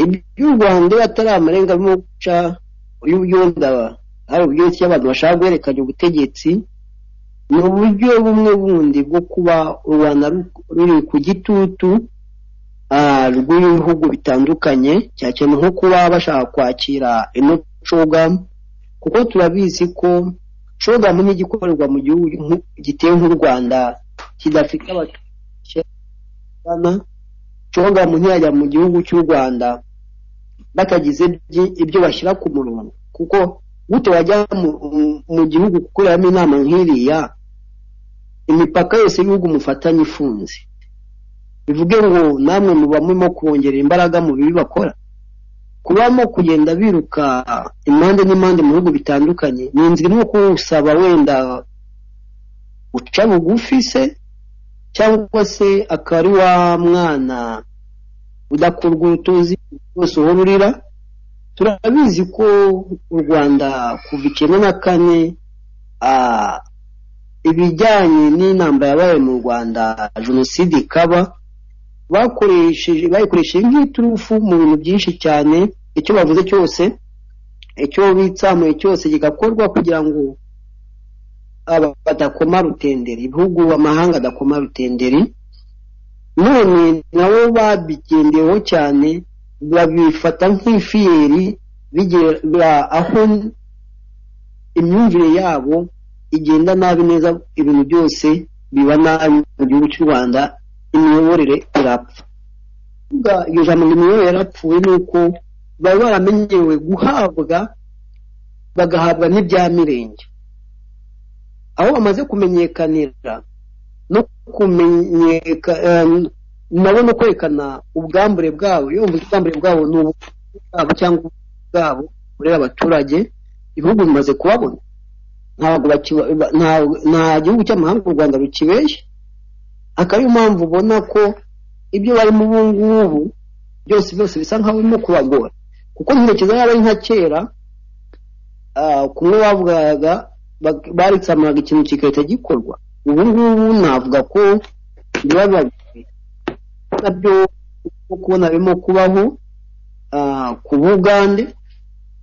iby'u rwanda iyo atari amarenga birimo guca y'ubuyobozi hari uburyo ki abantu bashaka guhererekanya ubutegetsi ni uburyo bumwe bundi bwo kuba u rwanda ru- ruri ku gitutu ah, rw'ibihugu bitandukanye cyane cyane nko kuba bashaka kwakira ino cogamu kuko turabizi ko shogamu ni igikorerwa mu gihugu nku- giteye nk'u rwanda kidafite abaturage shogamu ntiyajya mu gihugu cy'u rwanda batagize ibyi- ibyo bashyira ku murongo kuko gute wajya mu, mu- mu gihugu gukoreramo inama nk'iriya imipaka yose y'ibihugu mufatanye ifunze bivuge ngo namwe muba murimo kubongerera imbaraga mu bibi bakora kubamo kugenda biruka impande n'impande mu bihugu bitandukanye ni inzira imwe kuwusaba wenda uca bugufi se cyangwa se akaba ari wa mwana udakurwa urutozi rwose uhora urira turabizi ko u rwanda kuva icyenda na kane ah, ibijyanye n'inamba yabaye mu rwanda jenoside ikaba bakoresheje bayikoresheje nk'iturufu mu bintu byinshi cyane icyo bavuze cyose icyo bitsamuye cyose kigakorwa kugira ngo aba badakoma rutenderi ibihugu amahanga adakoma rutenderi none nabo babigendeyeho cyane babifata nk'ifiyeri bigera aho imyumvire yabo igenda nabi neza ibintu byose biba nabi mu gihugu cy'u rwanda imiyoborere irapfa Kuvuga iyo jambo ngo imiyoborere yarapfuye ni uko bari baramenyerewe guhabwa bagahabwa n'ibya mirenge aho bamaze kumenyekanira no kumenyeka eh, nabo no kwerekana ubwambure bwabo iyo mvuze ubwambure bwabo ni ubu bwabo cyangwa ubukungu bwabo burera abaturage ibihugu bimaze kubabona ntabwo bakiba- ba- nta- nta gihugu cy'amahanga u rwanda rukibeshya akaba ariyo mpamvu ubona ko ibyo barimo ubu ngubu byose byose bisa nkaho birimo kubagora kuko ntekereza yaba ari nka kera ah, kumwe bavugaga bak- baritsamuraga ikintu kigahita gikorwa ubu ngubu navuga ko biba bibabi nabyo uko kubona birimo kubaho ah, ku bugande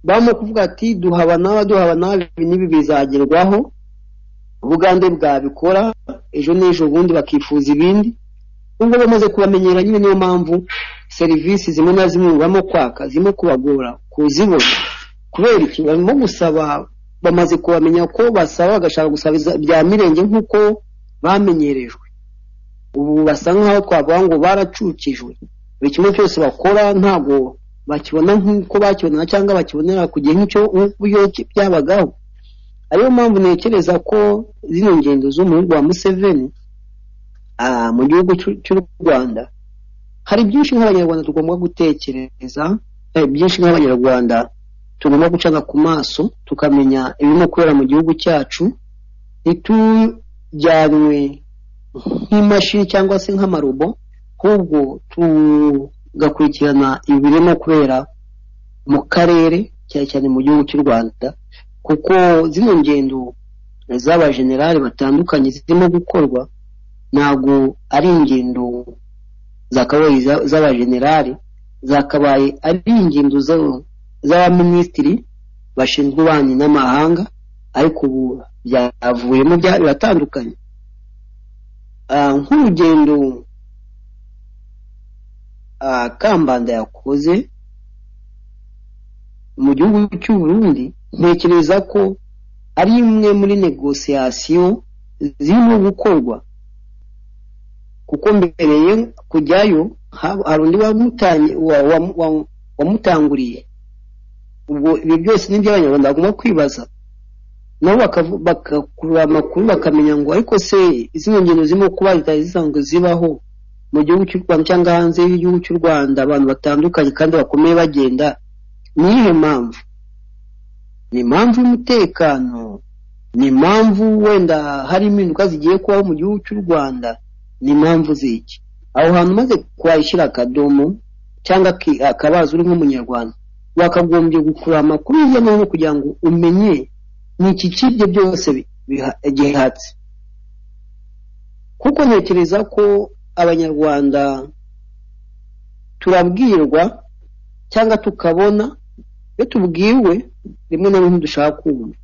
barimo kuvuga ati duhaba n'aba duhaba n'aba ibi n'ibi bizagerwaho ubugande bwabikora ejo n'ejo ubundi bakifuza ibindi ubwo bamaze kubamenyera nyine niyo mpamvu serivisi zimwe na zimwe barimo kwaka zirimo kubagora kuzibona kubera iki barimo gusaba bamaze kubamenya ko basaba bagashaka gusaba iza- bya mirenge nk'uko bamenyerejwe ubu basa nk'aho twavuga ngo baracukijwe buri kimwe cyose bakora ntabwo bakibona nk'uko bakibona cyangwa bakibonera ku gihe nk'icyo uburyo byabagaho ariyo mpamvu ntekereza ko zino ngendo z'umuhungu wa museveni ah, mu gihugu cy'u- cy'u rwanda hari byinshi nk'abanyarwanda tugomba gutekereza eh, byinshi nk'abanyarwanda tugomba gucana ku maso tukamenya ibirimo kubera mu gihugu cyacu ntitujyanwe nk'imashini cyangwa se nk'amarobo ahubwo tugakurikirana ibi birimo kubera mu karere cyane cyane mu gihugu cy'u rwanda kuko zino ngendo z'abajenerali batandukanye zirimo gukorwa ntabwo ari ingendo zakabaye za- z'abajenerali zakabaye ari ingendo za- z'abaminisitiri bashinzwe ububanyi n'amahanga ariko ubu byavuyemo bya- biratandukanye Ah, nk'urugendo ah, kambanda yakoze mu gihugu cy'u Burundi ntekereza ko ari imwe muri negosiyasiyo zirimo gukorwa kuko mbere ye kujyayo hab- hari undi wamutanye- wa- wa- wa- wamutanguriye ubwo ibi byose ni iby'abanyarwanda bagomba kwibaza nabo bakavu- bagakurura amakuru bakamenya ngo ariko se izi ngendo zirimo kuba zitari zisanzwe zibaho mu gihugu cy'u rwanda cyangwa hanze y'igihugu cy'u rwanda abantu batandukanye kandi bakomeye bagenda ni iyihe mpamvu ni impamvu y'umutekano ni impamvu wenda hari impinduka zigiye kubaho mu gihugu cy'u rwanda ni impamvu z'iki aho hantu umaze kuhashyira akadomo cyangwa aki- akabazo uri nk'umunyarwanda wakagombye gukurura amakuru hirya no hino kugira ngo umenye ni iki cy'ibyo byose bi- biha- gihatse kuko ntekereza ko abanyarwanda turabwirwa cyangwa tukabona iyo tubwiwe rimwe na rimwe dushaka kumva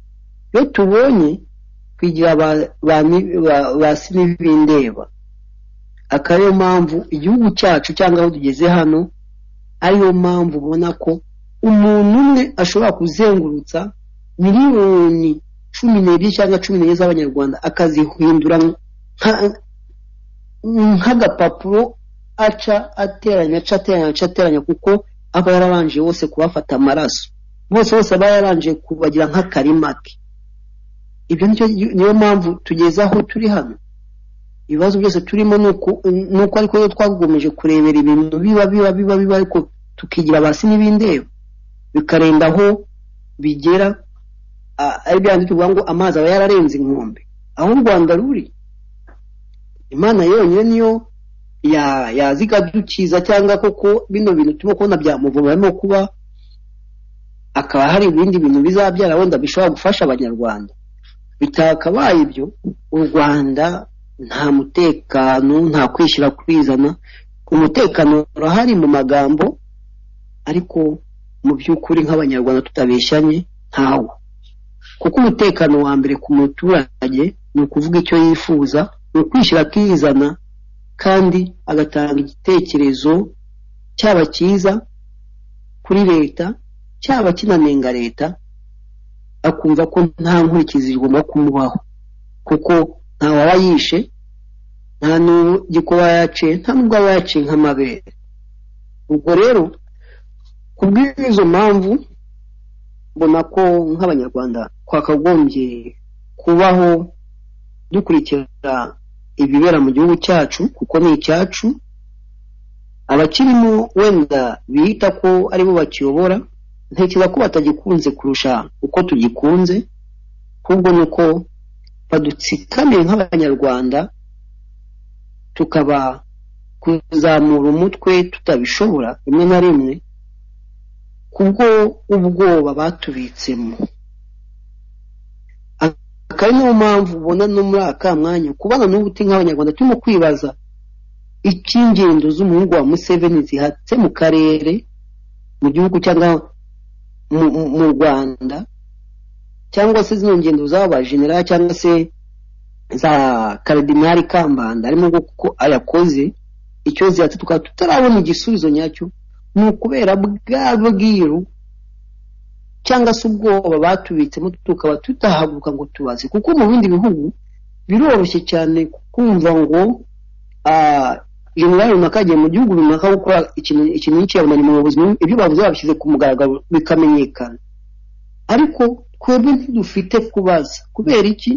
iyo tubonye twigira ba, ba, ni- ba, ba sinibindeba akaba ariyo mpamvu igihugu cyacu cyangwa aho tugeze hano ariyo mpamvu ubona ko umuntu umwe ashobora kuzengurutsa miliyoni cumi n'ebyiri cyangwa cumi n'enye z'abanyarwanda akazihindura nka- nk'agapapuro aca ateranya aca ateranya aca ateranya kuko aba yarabanje bose kubafata amaraso bose bose aba yarabanje kubagira nk'akarima ke ibyo nicyo- niyo mpamvu tugeze aho turi hano ibibazo byose turimo ni uku- ni uko ariko rero twagomeje kurebera ibintu biba biba biba biba ariko tukigira basi n'ibindeba bikarenda aho bigera a- ari bya bindi tuvuga ngo amazi aba yararenze inkombe aho u rwanda ruri imana yonyine niyo ya- yazi ikadukiza cyangwa koko bino bintu turimo kubona byamuvuma harimo kuba akaba hari ibindi bintu bizabyara wenda bishobora gufasha abanyarwanda bitakabaye ibyo u rwanda nta mutekano nta kwishyira kwizana umutekano urahari mu magambo ariko mu by'ukuri nk'abanyarwanda tutabeshyanye ntawo kuko umutekano wa mbere ku muturage ni ukuvuga icyo yifuza ni ukwishyira akizana kandi agatanga igitekerezo cyaba cyiza kuri leta cyaba kinanenga leta akumva ko nta nkurikizi igomba kumubaho kuko nta waba yishe nta n'ugikoba yaciye nta n'ubwo aba yaciye nk'amabere ubwo rero ku bw'izo mpamvu mbona ko nk'abanyarwanda twakagombye kubaho dukurikira ibibera mu gihugu cyacu kuko ni icyacu abakirimo wenda biyita ko aribo bakiyobora ntekereza ko batagikunze kurusha uko tugikunze ahubwo ni uko badutsikamiye nk'abanyarwanda tukaba kuzamura umutwe tutabishobora rimwe na rimwe kubwo ubwoba batubitsemo akaba niyo mpamvu ubona no muri aka mwanya kubana n'ubuti nk'abanyarwanda turimo kwibaza icyo ingendo z'umuhungu wa museveni zihatse mu karere mu gihugu cyangwa mu rwanda cyangwa se zino ngendo z'abajenerali cyangwa se za karidinari kambanda arimo kuko ayakoze icyo zihatse tukaba tutarabona igisubizo nyacyo ni ukubera bwa bwiru cyangwa se ubwoba batubitsemo tukaba tutahaguruka ngo tubaze kuko mu bindi bihugu biroroshye cyane kumva ngo generali runaka agiye mu gihugu runaka gukora ikintu n'icyabona mu buzima ibyo bavuze babishyize ku mugaragaro bikamenyekana ariko twebwe ntidufite kubaza kubera iki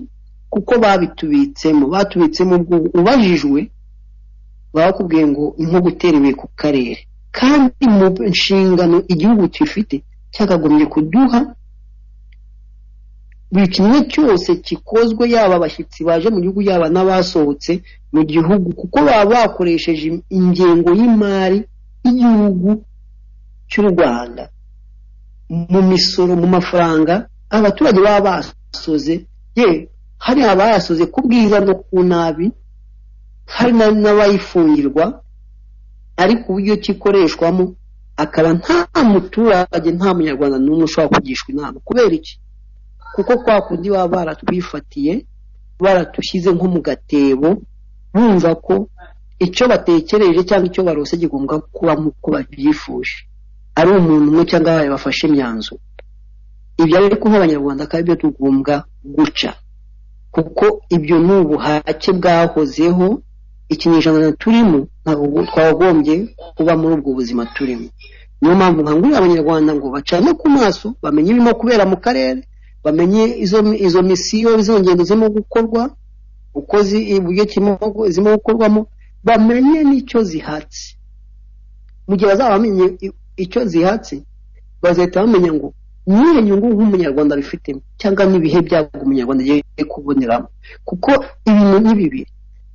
kuko babitubitsemo batubitsemo ubwo ubajijwe baba bakubwiye ngo nko gutera ibuye ku karere kandi mu nshingano igihugu gifite cyakagombye kuduha buri kimwe cyose gikozwe yaba abashyitsi baje mu gihugu yaba n'abasohotse mu gihugu kuko baba bakoresheje ingengo y'imari y'igihugu cy'u rwanda mu misoro mu mafaranga abaturage baba basoze ye hari abayasoze ku bwiza no ku nabi hari n'abayifungirwa ariko uburyo kikoreshwamo akaba nta muturage nta munyarwanda n'umwe ushobora kugishwa inama kubera iki kuko kwa kundi baba baratwifatiye baratushyize nko mu gatebo bumva ko icyo batekereje cyangwa icyo barose kigomba kuba nk'uko babyifuje ari umuntu umwe cyangwa abaye bafashe imyanzuro ibyo ariko nk'abanyarwanda akaba ibyo tugombwa guca kuko ibyo ni ubuhake bwahozeho ikinyejana turimo ntabwo twagombye kuba muri ubwo buzima turimo niyo mpamvu nkangurira abanyarwanda ngo bacane ku maso bamenye ibirimo kubera mu karere bamenye izo misiyo izo ngendo zirimo gukorwa uko uburyo zirimo gukorwamo bamenye n'icyo zihatse mu gihe bazaba bamenye icyo zihatse bazahita bamenya ngo niyo nyungu nk'umunyarwanda bifitemo cyangwa n'ibihe byago umunyarwanda agiye kuboneramo kuko ibintu ni bibiri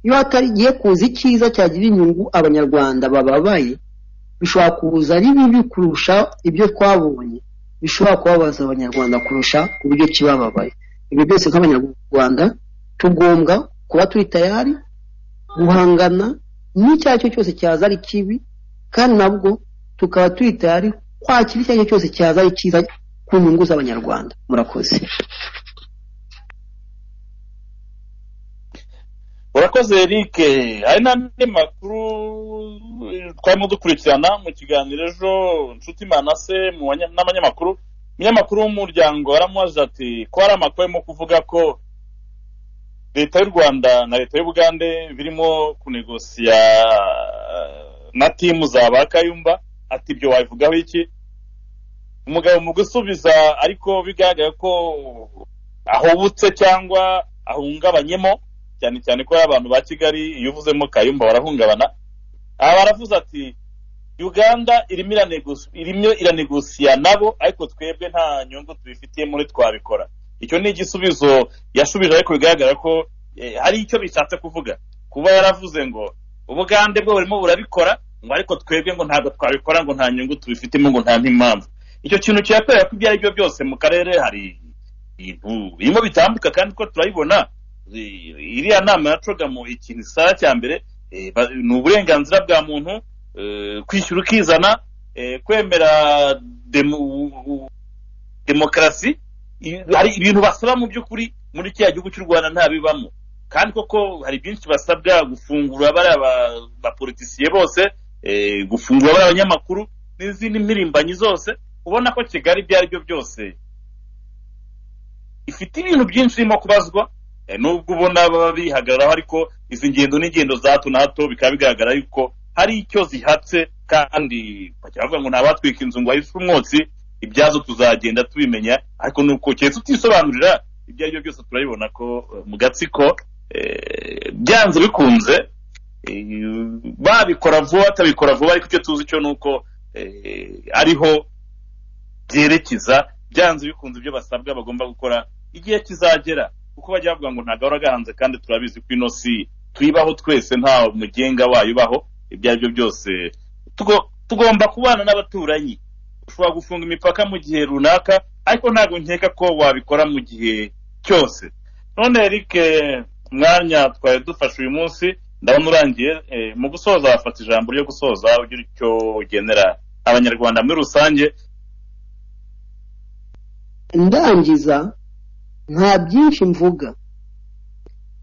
iyo hatarigiye kuza icyiza cyagira inyungu abanyarwanda bababaye bishobora kuza ari bibi kurusha ibyo twabonye bishobora kubabaza abanyarwanda kurusha uburyo kibababaye ibyo byose nk'abanyarwanda tugombwa kuba turi tayari guhangana n'icyo ari cyo cyose cyaza ari kibi kandi nabwo tukaba turi tayari kwakira icyo ari cyo cyose cyaza ari cyiza ku nyungu z'abanyarwanda murakoze urakoze eric hari n'andi makuru twarimo dukurikirana mu kiganiro ejo inshuti manase n'abanyamakuru umunyamakuru w'umuryango aramubaza ati ko hari amakuru arimo kuvuga ko leta y'u rwanda na leta y'ubugande birimo kunegosiya na timu za ba kayumba ati ibyo wabivugaho iki umugabo mu gusubiza ariko bigaragara ko ahubutse cyangwa ahungabanyemo cyane cyane ko abantu ba kigali iyo uvuzemo kayumba barahungabana aha baravuze ati uganda irimo iranegosiya nabo ariko twebwe nta nyungu tubifitiye muri twabikora icyo ni igisubizo yashubije ariko bigaragara ko hari icyo bishatse kuvuga kuba yaravuze ngo ubugande bwo burimo burabikora ngo ariko twebwe ngo ntabwo twabikora ngo nta nyungu tubifitemo ngo nta n'impamvu icyo kintu kirakwereka ko ibyo ari byo byose mu karere hari ibintu birimo bitambuka kandi ko turabibona iriya nama ya cogamu ikintu isaba cya mbere ni uburenganzira bwa muntu kwishyura ukizana kwemera demokarasi hari ibintu basaba mu by'ukuri muri kiriya gihugu cy'u rwanda ntabibamo kandi koko hari byinshi basabwa gufungura bariya bapolitisiye bose gufungura bariya abanyamakuru n'izindi mpirimbanyi zose ubona ko kigali ibyo ari byo byose ifite ibintu byinshi irimo kubazwa eh, nubwo ubona baba bihagararaho ariko izi ngendo n'ingendo za hato na hato bikaba bigaragara yuko hari icyo zihatse kandi bakaba bavuga ngo ntabatwika inzu ngo bahise umwotsi ibyazo tuzagenda tubimenya ariko nuko keretse utisobanurira ibyo ari byo byose turabibona ko eh, mu gatsiko eh, byanze bikunze eh, babikora vuba batabikora vuba ariko icyo tuzi cyo ni uko eh, ariho byerekeza byanze bikunze ibyo basabwa bagomba gukora igihe kizagera kuko bajya bavuga ngo ntabwo ahora agahanze kandi turabizi ko ino si tuyibaho twese nta mugenga wayo ubaho ibyo ari byo byose Tugo- tugomba kubana n'abaturanyi ushobora gufunga imipaka mu gihe runaka ariko ntabwo nkeka ko wabikora mu gihe cyose none Eric eh, mwanya twari dufashe uyu munsi ndabona urangiye eh, mu gusoza wafata ijambo ryo gusoza ugira icyo ugenera abanyarwanda muri rusange ndangiza nta byinshi mvuga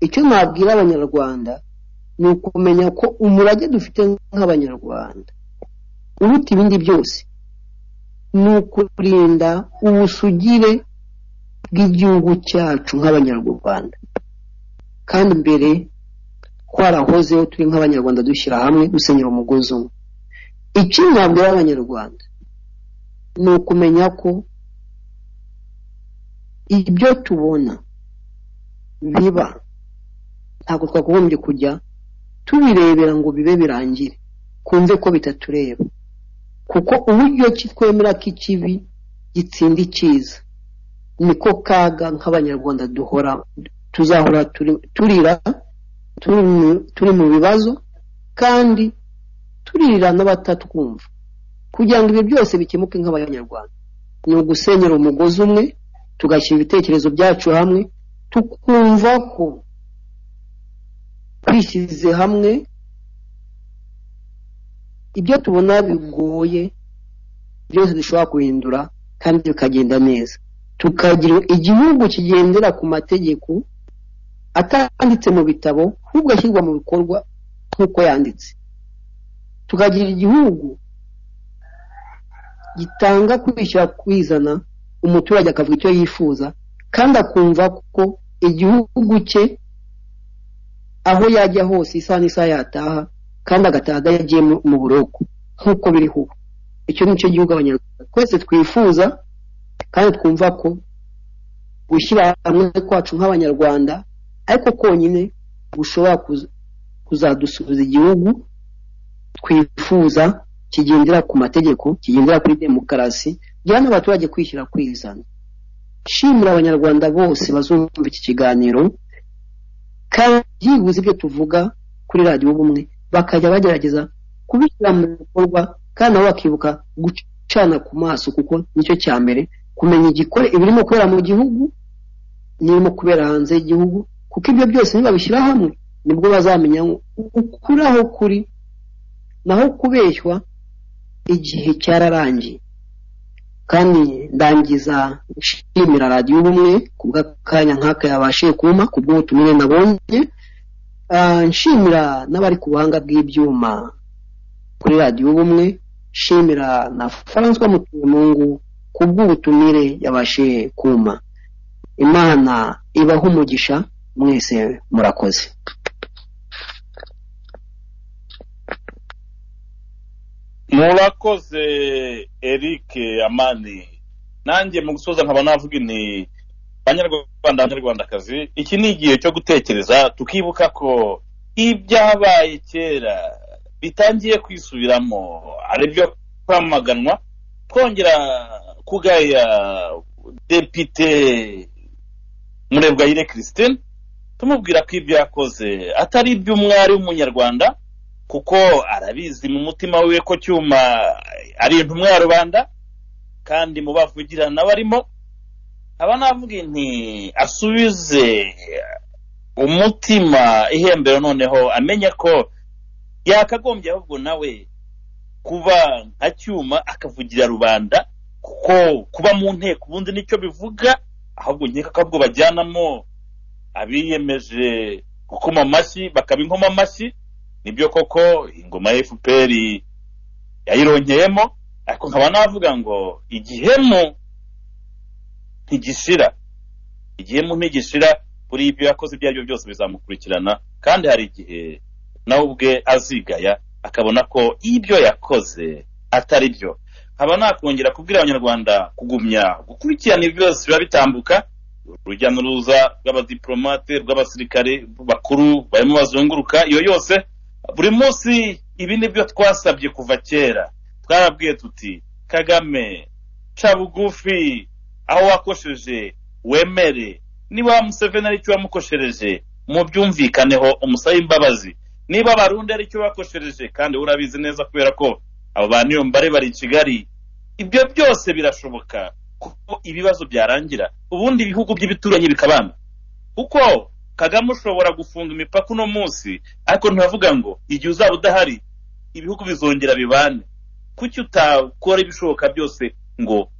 icyo nabwira abanyarwanda ni ukumenya ko umurage dufite nk'abanyarwanda uruta ibindi byose ni ukurinda ubusugire bw'igihugu cyacu nk'abanyarwanda kandi mbere twarahozeho turi nk'abanyarwanda dushyira hamwe dusenyera umugozi umwe icyo nabwira abanyarwanda ni ukumenya ko ibyo tubona biba ntabwo twagombye kujya tubirebera ngo bibe birangire kumve ko bitatureba kuko uburyo ki twemera ko ikibi gitsinda icyiza niko kaga nk'abanyarwanda duhora tuzahora turi- turira turi mu- turi mu bibazo kandi turira n'abatatwumva kugira ngo ibi byose bikemuke nk'abanyarwanda ni ugusenyera umugozi umwe tugashyira ibitekerezo byacu hamwe tukumva ko twishyize hamwe ibyo tubona bigoye byose dushobora guhindura kandi bikagenda neza tukagira igihugu kigendera ku mategeko atanditse mu bitabo ahubwo ashyirwa mu bikorwa nk'uko yanditse tukagira igihugu gitanga kwishyira kwizana umuturage akavuga icyo yifuza kandi akumva ko igihugu cye aho yajya hose isaha n'isaha yataha kandi agataha adagiye mu- mu buroko nk'uko biri ubu icyo ni cyo gihugu abanyarwanda twese twifuza kandi twumva ko gushyira hamwe kwacu nk'abanyarwanda ariko konyine gushobora kuz- kuzadusubiza igihugu twifuza kigendera ku mategeko kigendera kuri demokarasi giha n'abaturage kwishyira kwizana shimira abanyarwanda bose bazumva iki kiganiro kandi byibuze ibyo tuvuga kuri radiyo ubumwe bakajya bagerageza kubishyira mu bikorwa kandi nabo bakibuka gucana ku maso kuko nicyo cya mbere kumenya igikore ibirimo kubera mu gihugu n'ibirimo kubera hanze y'igihugu kuko ibyo byose nibabishyira hamwe nibwo bazamenya ukuri aho kuri naho kubeshywa igihe cyararangiye kandi ndangiza nshimira radiyo ubumwe ku bw'akanya nk'aka yabashije kumpa ku bw'ubutumire nabonye Ah, nshimira n'abari ku buhanga bw'ibyuma kuri radiyo ubumwe nshimira na francois mutumungu ku bw'ubutumire yabashije kumpa imana ibaho umugisha mwese murakoze murakoze eric amani nanjye mu gusoza nkaba navuga nti banyarwanda banyarwandakazi iki ni igihe cyo gutekereza tukibuka ko ibyabaye kera bitangiye kwisubiramo ari byo kwamaganwa twongera kugaya depite murebwayire christine tumubwira ko ibyo yakoze atari iby'umwari w'umunyarwanda kuko arabizi mu mutima wiwe ko cyuma ari intumwa ya rubanda kandi mu bavugirana barimo aba navuga nti asubize umutima ihembero noneho amenya ko yakagombye ahubwo nawe kuba nka cyuma akavugira rubanda kuko kuba mu nteko ubundi nicyo bivuga ahubwo nkeka ko ahubwo bajyanamo abiyemeje gukoma amashyi bakaba inkoma amashyi nibyo koko ingoma ya fpr yayironkeyemo ariko nkaba navuga ngo igihemu ntigishira igihe mu ntege ishira buri ibyo yakoze ibyo ari byo byose bizamukurikirana kandi hari igihe nawe ubwe azigaya akabona ko ibyo yakoze atari byo nkaba nakongera kubwira abanyarwanda kugumya gukurikirana ibyo byose biba bitambuka urujya n'uruza rw'abadiplomate rw'abasirikare bakuru barimo bazunguruka iyo yose buri munsi ibi ni byo twasabye kuva kera twarabwiye tuti kagame ca bugufi aho wakosheje wemere niba wa museveni ari cyo wamukoshereje mubyumvikaneho umusabe imbabazi niba abarundi ari cyo bakoshereje kandi wowe urabizi neza kubera ko abo bantu iyo mbare bari i kigali ibyo byose birashoboka kuko ibibazo byarangira ubundi ibihugu by'ibituranyi bikabana kuko kagame ushobora gufunga imipaka uno munsi ariko ntavuga ngo igihe uzaba udahari ibihugu bizongera bibane kuki utakora ibishoboka byose ngo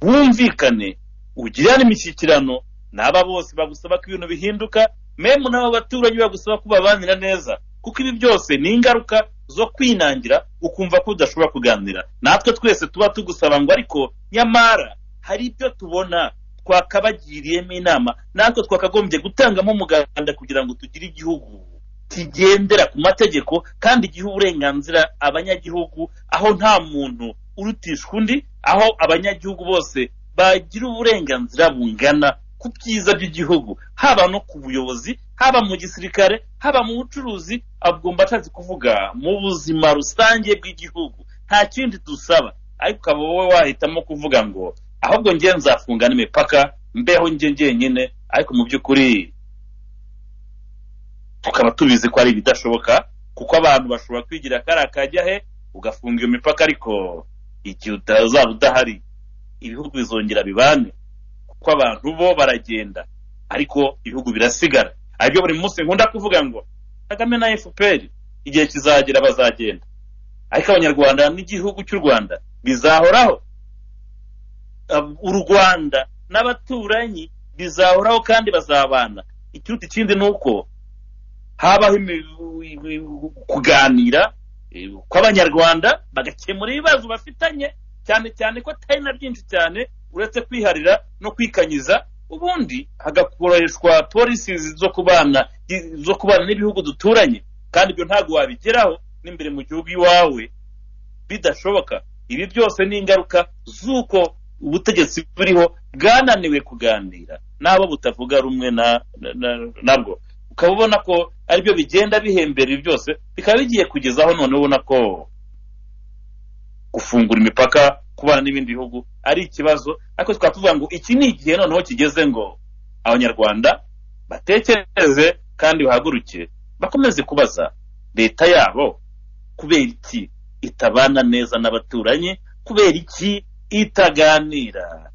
wumvikane ugirane imishyikirano n'aba bose bagusaba ko ibintu bihinduka memu n'abo baturanyi bagusaba ko babanira neza kuko ibi byose ni ingaruka zo kwinangira ukumva ko udashobora kuganira natwe twese tuba tugusaba ngo ariko nyamara hari ibyo tubona twakabagiriyemo inama natwe twakagombye gutangamo umuganda kugira ngo tugire igihugu kigendera ku mategeko kandi giha uburenganzira abanyagihugu aho nta muntu urutishwa undi aho abanyagihugu bose bagira uburenganzira bungana ku byiza by'igihugu haba no ku buyobozi haba mu gisirikare haba mu bucuruzi agomba ashatse kuvuga mu buzima rusange bw'igihugu nta kindi dusaba ariko ukaba wowe wahitamo kuvuga ngo ahubwo njye nzafunga n'imipaka mbeho njye njyenyine ariko mu by'ukuri tukaba tubizi ko ari ibidashoboka kuko abantu bashobora kwigira kariya kajya he ugafunga iyo mipaka ariko igihe utazaba udahari ibihugu bizongera bibane kuko abantu bo baragenda ariko ibihugu birasigara aribyo buri munsi nkunda kuvuga ngo kagame na fpr igihe kizagera bazagenda ariko abanyarwanda n'igihugu cy'u rwanda bizahoraho Ab- u rwanda n'abaturanyi bizahoraho kandi bazabana ikiruta ikindi ni uko habaho imi- kuganira eh, kw'abanyarwanda bagakemura ibibazo bafitanye cyane cyane ko atari na byinshi cyane uretse kwiharira no kwikanyiza ubundi hagakoreshwa polisi zo kubana zo kubana n'ibihugu duturanye kandi ibyo ntabwo wabigeraho n'imbere mu gihugu iwawe bidashoboka ibi byose ni ingaruka z'uko ubutegetsi buriho bwananiwe kuganira n'abo butavuga rumwe na- na- na- nabwo ukaba ubona ko aribyo bigenda bihembera ibi byose bikaba bigiye kugezaho noneho ubona ko gufungura imipaka kubana n'ibindi bihugu ari ikibazo ariko tukaba tuvuga ngo iki ni igihe noneho kigeze ngo abanyarwanda batekereze kandi bahaguruke bakomeze kubaza leta yabo kubera iki itabana neza n'abaturanyi kubera iki itaganira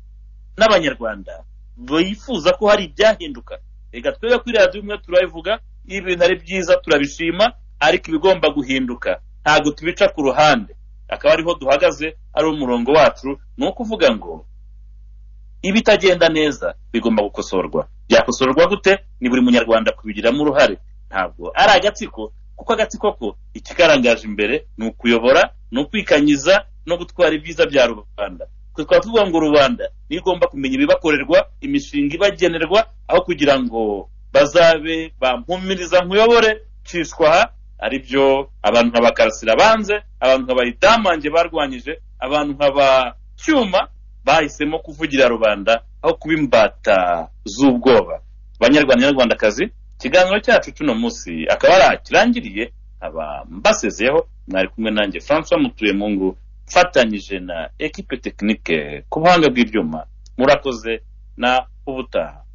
n'abanyarwanda bifuza ko hari ibyahinduka reka twebwe kuri radiyo imwe turabivuga iyo ibintu ari byiza turabishima ariko ibigomba guhinduka ntabwo tubica ku ruhande akaba ariho duhagaze ari umurongo wacu ni ukuvuga ngo ibitagenda neza bigomba gukosorwa byakosorwa gute ni buri munyarwanda kubigiramo uruhare ntabwo ari agatsiko kuko agatsiko ko ikikarangaje imbere ni ukuyobora ni ukwikanyiza no gutwara ibyiza bya rubanda twe twaba tuvuga ngo rubanda niyo igomba kumenya ibibakorerwa imishinga ibagenerwa aho kugira ngo bazabe bampumiriza nkuyobore cishwa aha ari byo abantu nka bakarasira banze abantu nka bayidamange barwanyije abantu nka ba cyuma bahisemo kuvugira rubanda aho kuba imbata z'ubwoba banyarwanda nyarwandakazi ikiganiro cyacu cy'uno munsi akaba ari akirangiriye nkaba mbasezeyeho mwari kumwe nanjye francois mutuye mungu mfatanyije na ekipe tekinike ku buhanga bw'ibyuma murakoze na ubutaha